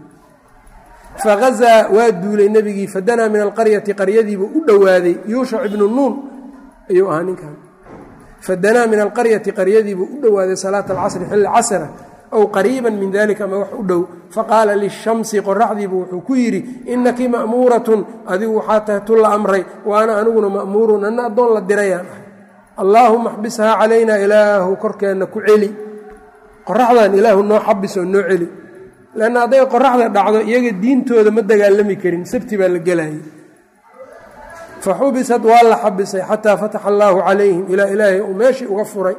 fahazaa waa duulay nebigii fadanaa min alqaryati qaryadiibuu u dhowaaday yuushac ibnu nuun ayuu ahaa ninkan fadanaa min alqaryati qaryadiibuu u dhowaaday salaata alcasri xilli casra ow qariiban min dalika ama wax u dhow faqaala lishamsi qoraxdiibu wuxuu ku yidhi innaki ma'muuratun adigu waxaa tahay tu la amray wa ana aniguna ma'muurun anna addoon la dirayaan ah allaahuma xbishaa calaynaa ilaahu korkeenna ku celi qoraxdan ilaahu noo xabis oo noo celi lanna hadday qoraxda dhacdo iyaga diintooda ma dagaalami karin sabti baa la gelayay fa xubisad waa la xabisay xataa fataxa allaahu calayhim ilaa ilaahay uu meeshii uga furay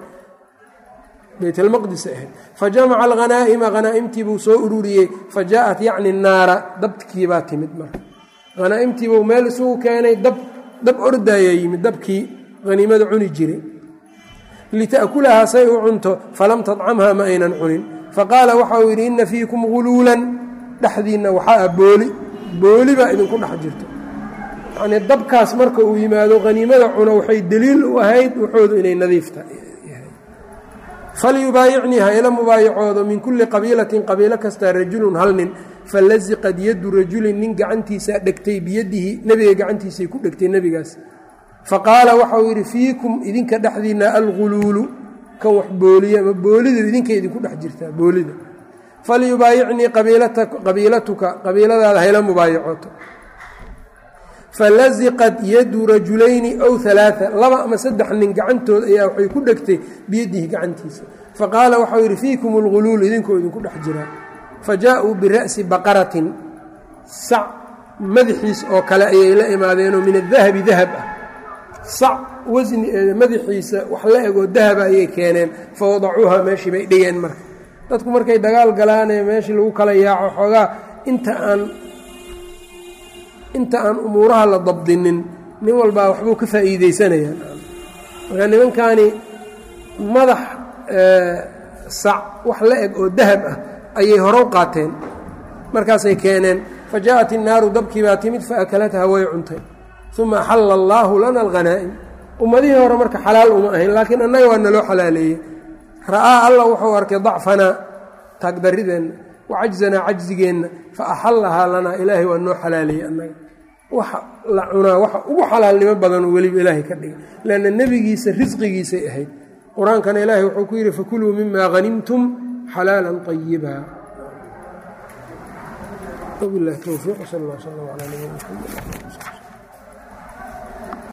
baytlmaqdis ahayd fa jamaca alghanaa'ima hanaa'imtiibuu soo ururiyey fa jaaءat yacni naara dabkiibaa timid marka hanaa'imtiibuu meel isugu keenay dab dab ordaayaa yimid dabkii haniimada cuni jiray lita'kulahaa say u cunto falam tadcamha ma aynan cunin faqaala waxa uu yidhi inna fiikum guluulan dhexdiinna waxaa ah booli booli baa idinku dhex jirto yacnii dabkaas marka uu yimaado haniimada cuno waxay deliil u ahayd waxoodu inay nadiifta falyubaayicnii ha ila mubaayacoodo min kulli qabiilatin qabiilo kastaa rajulun hal nin falaziqad yaddu rajulin nin gacantiisaa dhegtay biyadihi nebiga gacantiisay ku dhegtay nebigaas faqaala waxauu yidhi fiikum idinka dhexdiinna alguluulu kan wax booliya ama boolidu idinka idinku dhex jirtaa boolida falyubaayicnii qabiilatuka qabiiladaada hayla mubaayacooto falaziqad yadu rajulayni ow alaaa laba ama saddex nin gacantood ayaa waxay ku dhegtay biyadihi gacantiisa faqaala waxau yidhi fiikum alguluul idinkoo idinku dhex jiraa fa jaa-uu bira'si baqaratin sac madaxiis oo kale ayay la imaadeenoo min adahabi dahab ah sac wasni madaxiisa wax la egoo dahaba ayay keeneen fa wadacuuha meeshii bay dhigeen marka dadku markay dagaal galaanee meeshii lagu kala yaaco xoogaa inta aan inta aan umuuraha la dabdinin nin walbaa waxbuu ka faa'iideysanayaa marka nimankaani madax sac wax la eg oo dahab ah ayay horow qaateen markaasay keeneen fa jaءat innaaru dabkii baa timid faakalatha way cuntay uma axalla allaahu lana alghanaa'im ummadihii hore marka xalaal uma ahayn laakiin annaga waa naloo xalaaleeyey ra'aa alla wuxuu arkay dacfanaa taagdarideenna wa cajzanaa cajzigeenna fa axallahaa lanaa ilaahay waa noo xalaaleeyey annaga waxa la cunaa waxa ugu xalaalnimo badan weliba ilaahay ka dhigay leanna nebigiisa risqigiisay ahayd qur-aankana ilaahay wuxuu ku yidhi fakuluu mima hanimtum xalaala ayiba وبالله التوفيق وصلى الله وسلم على نبينا محمد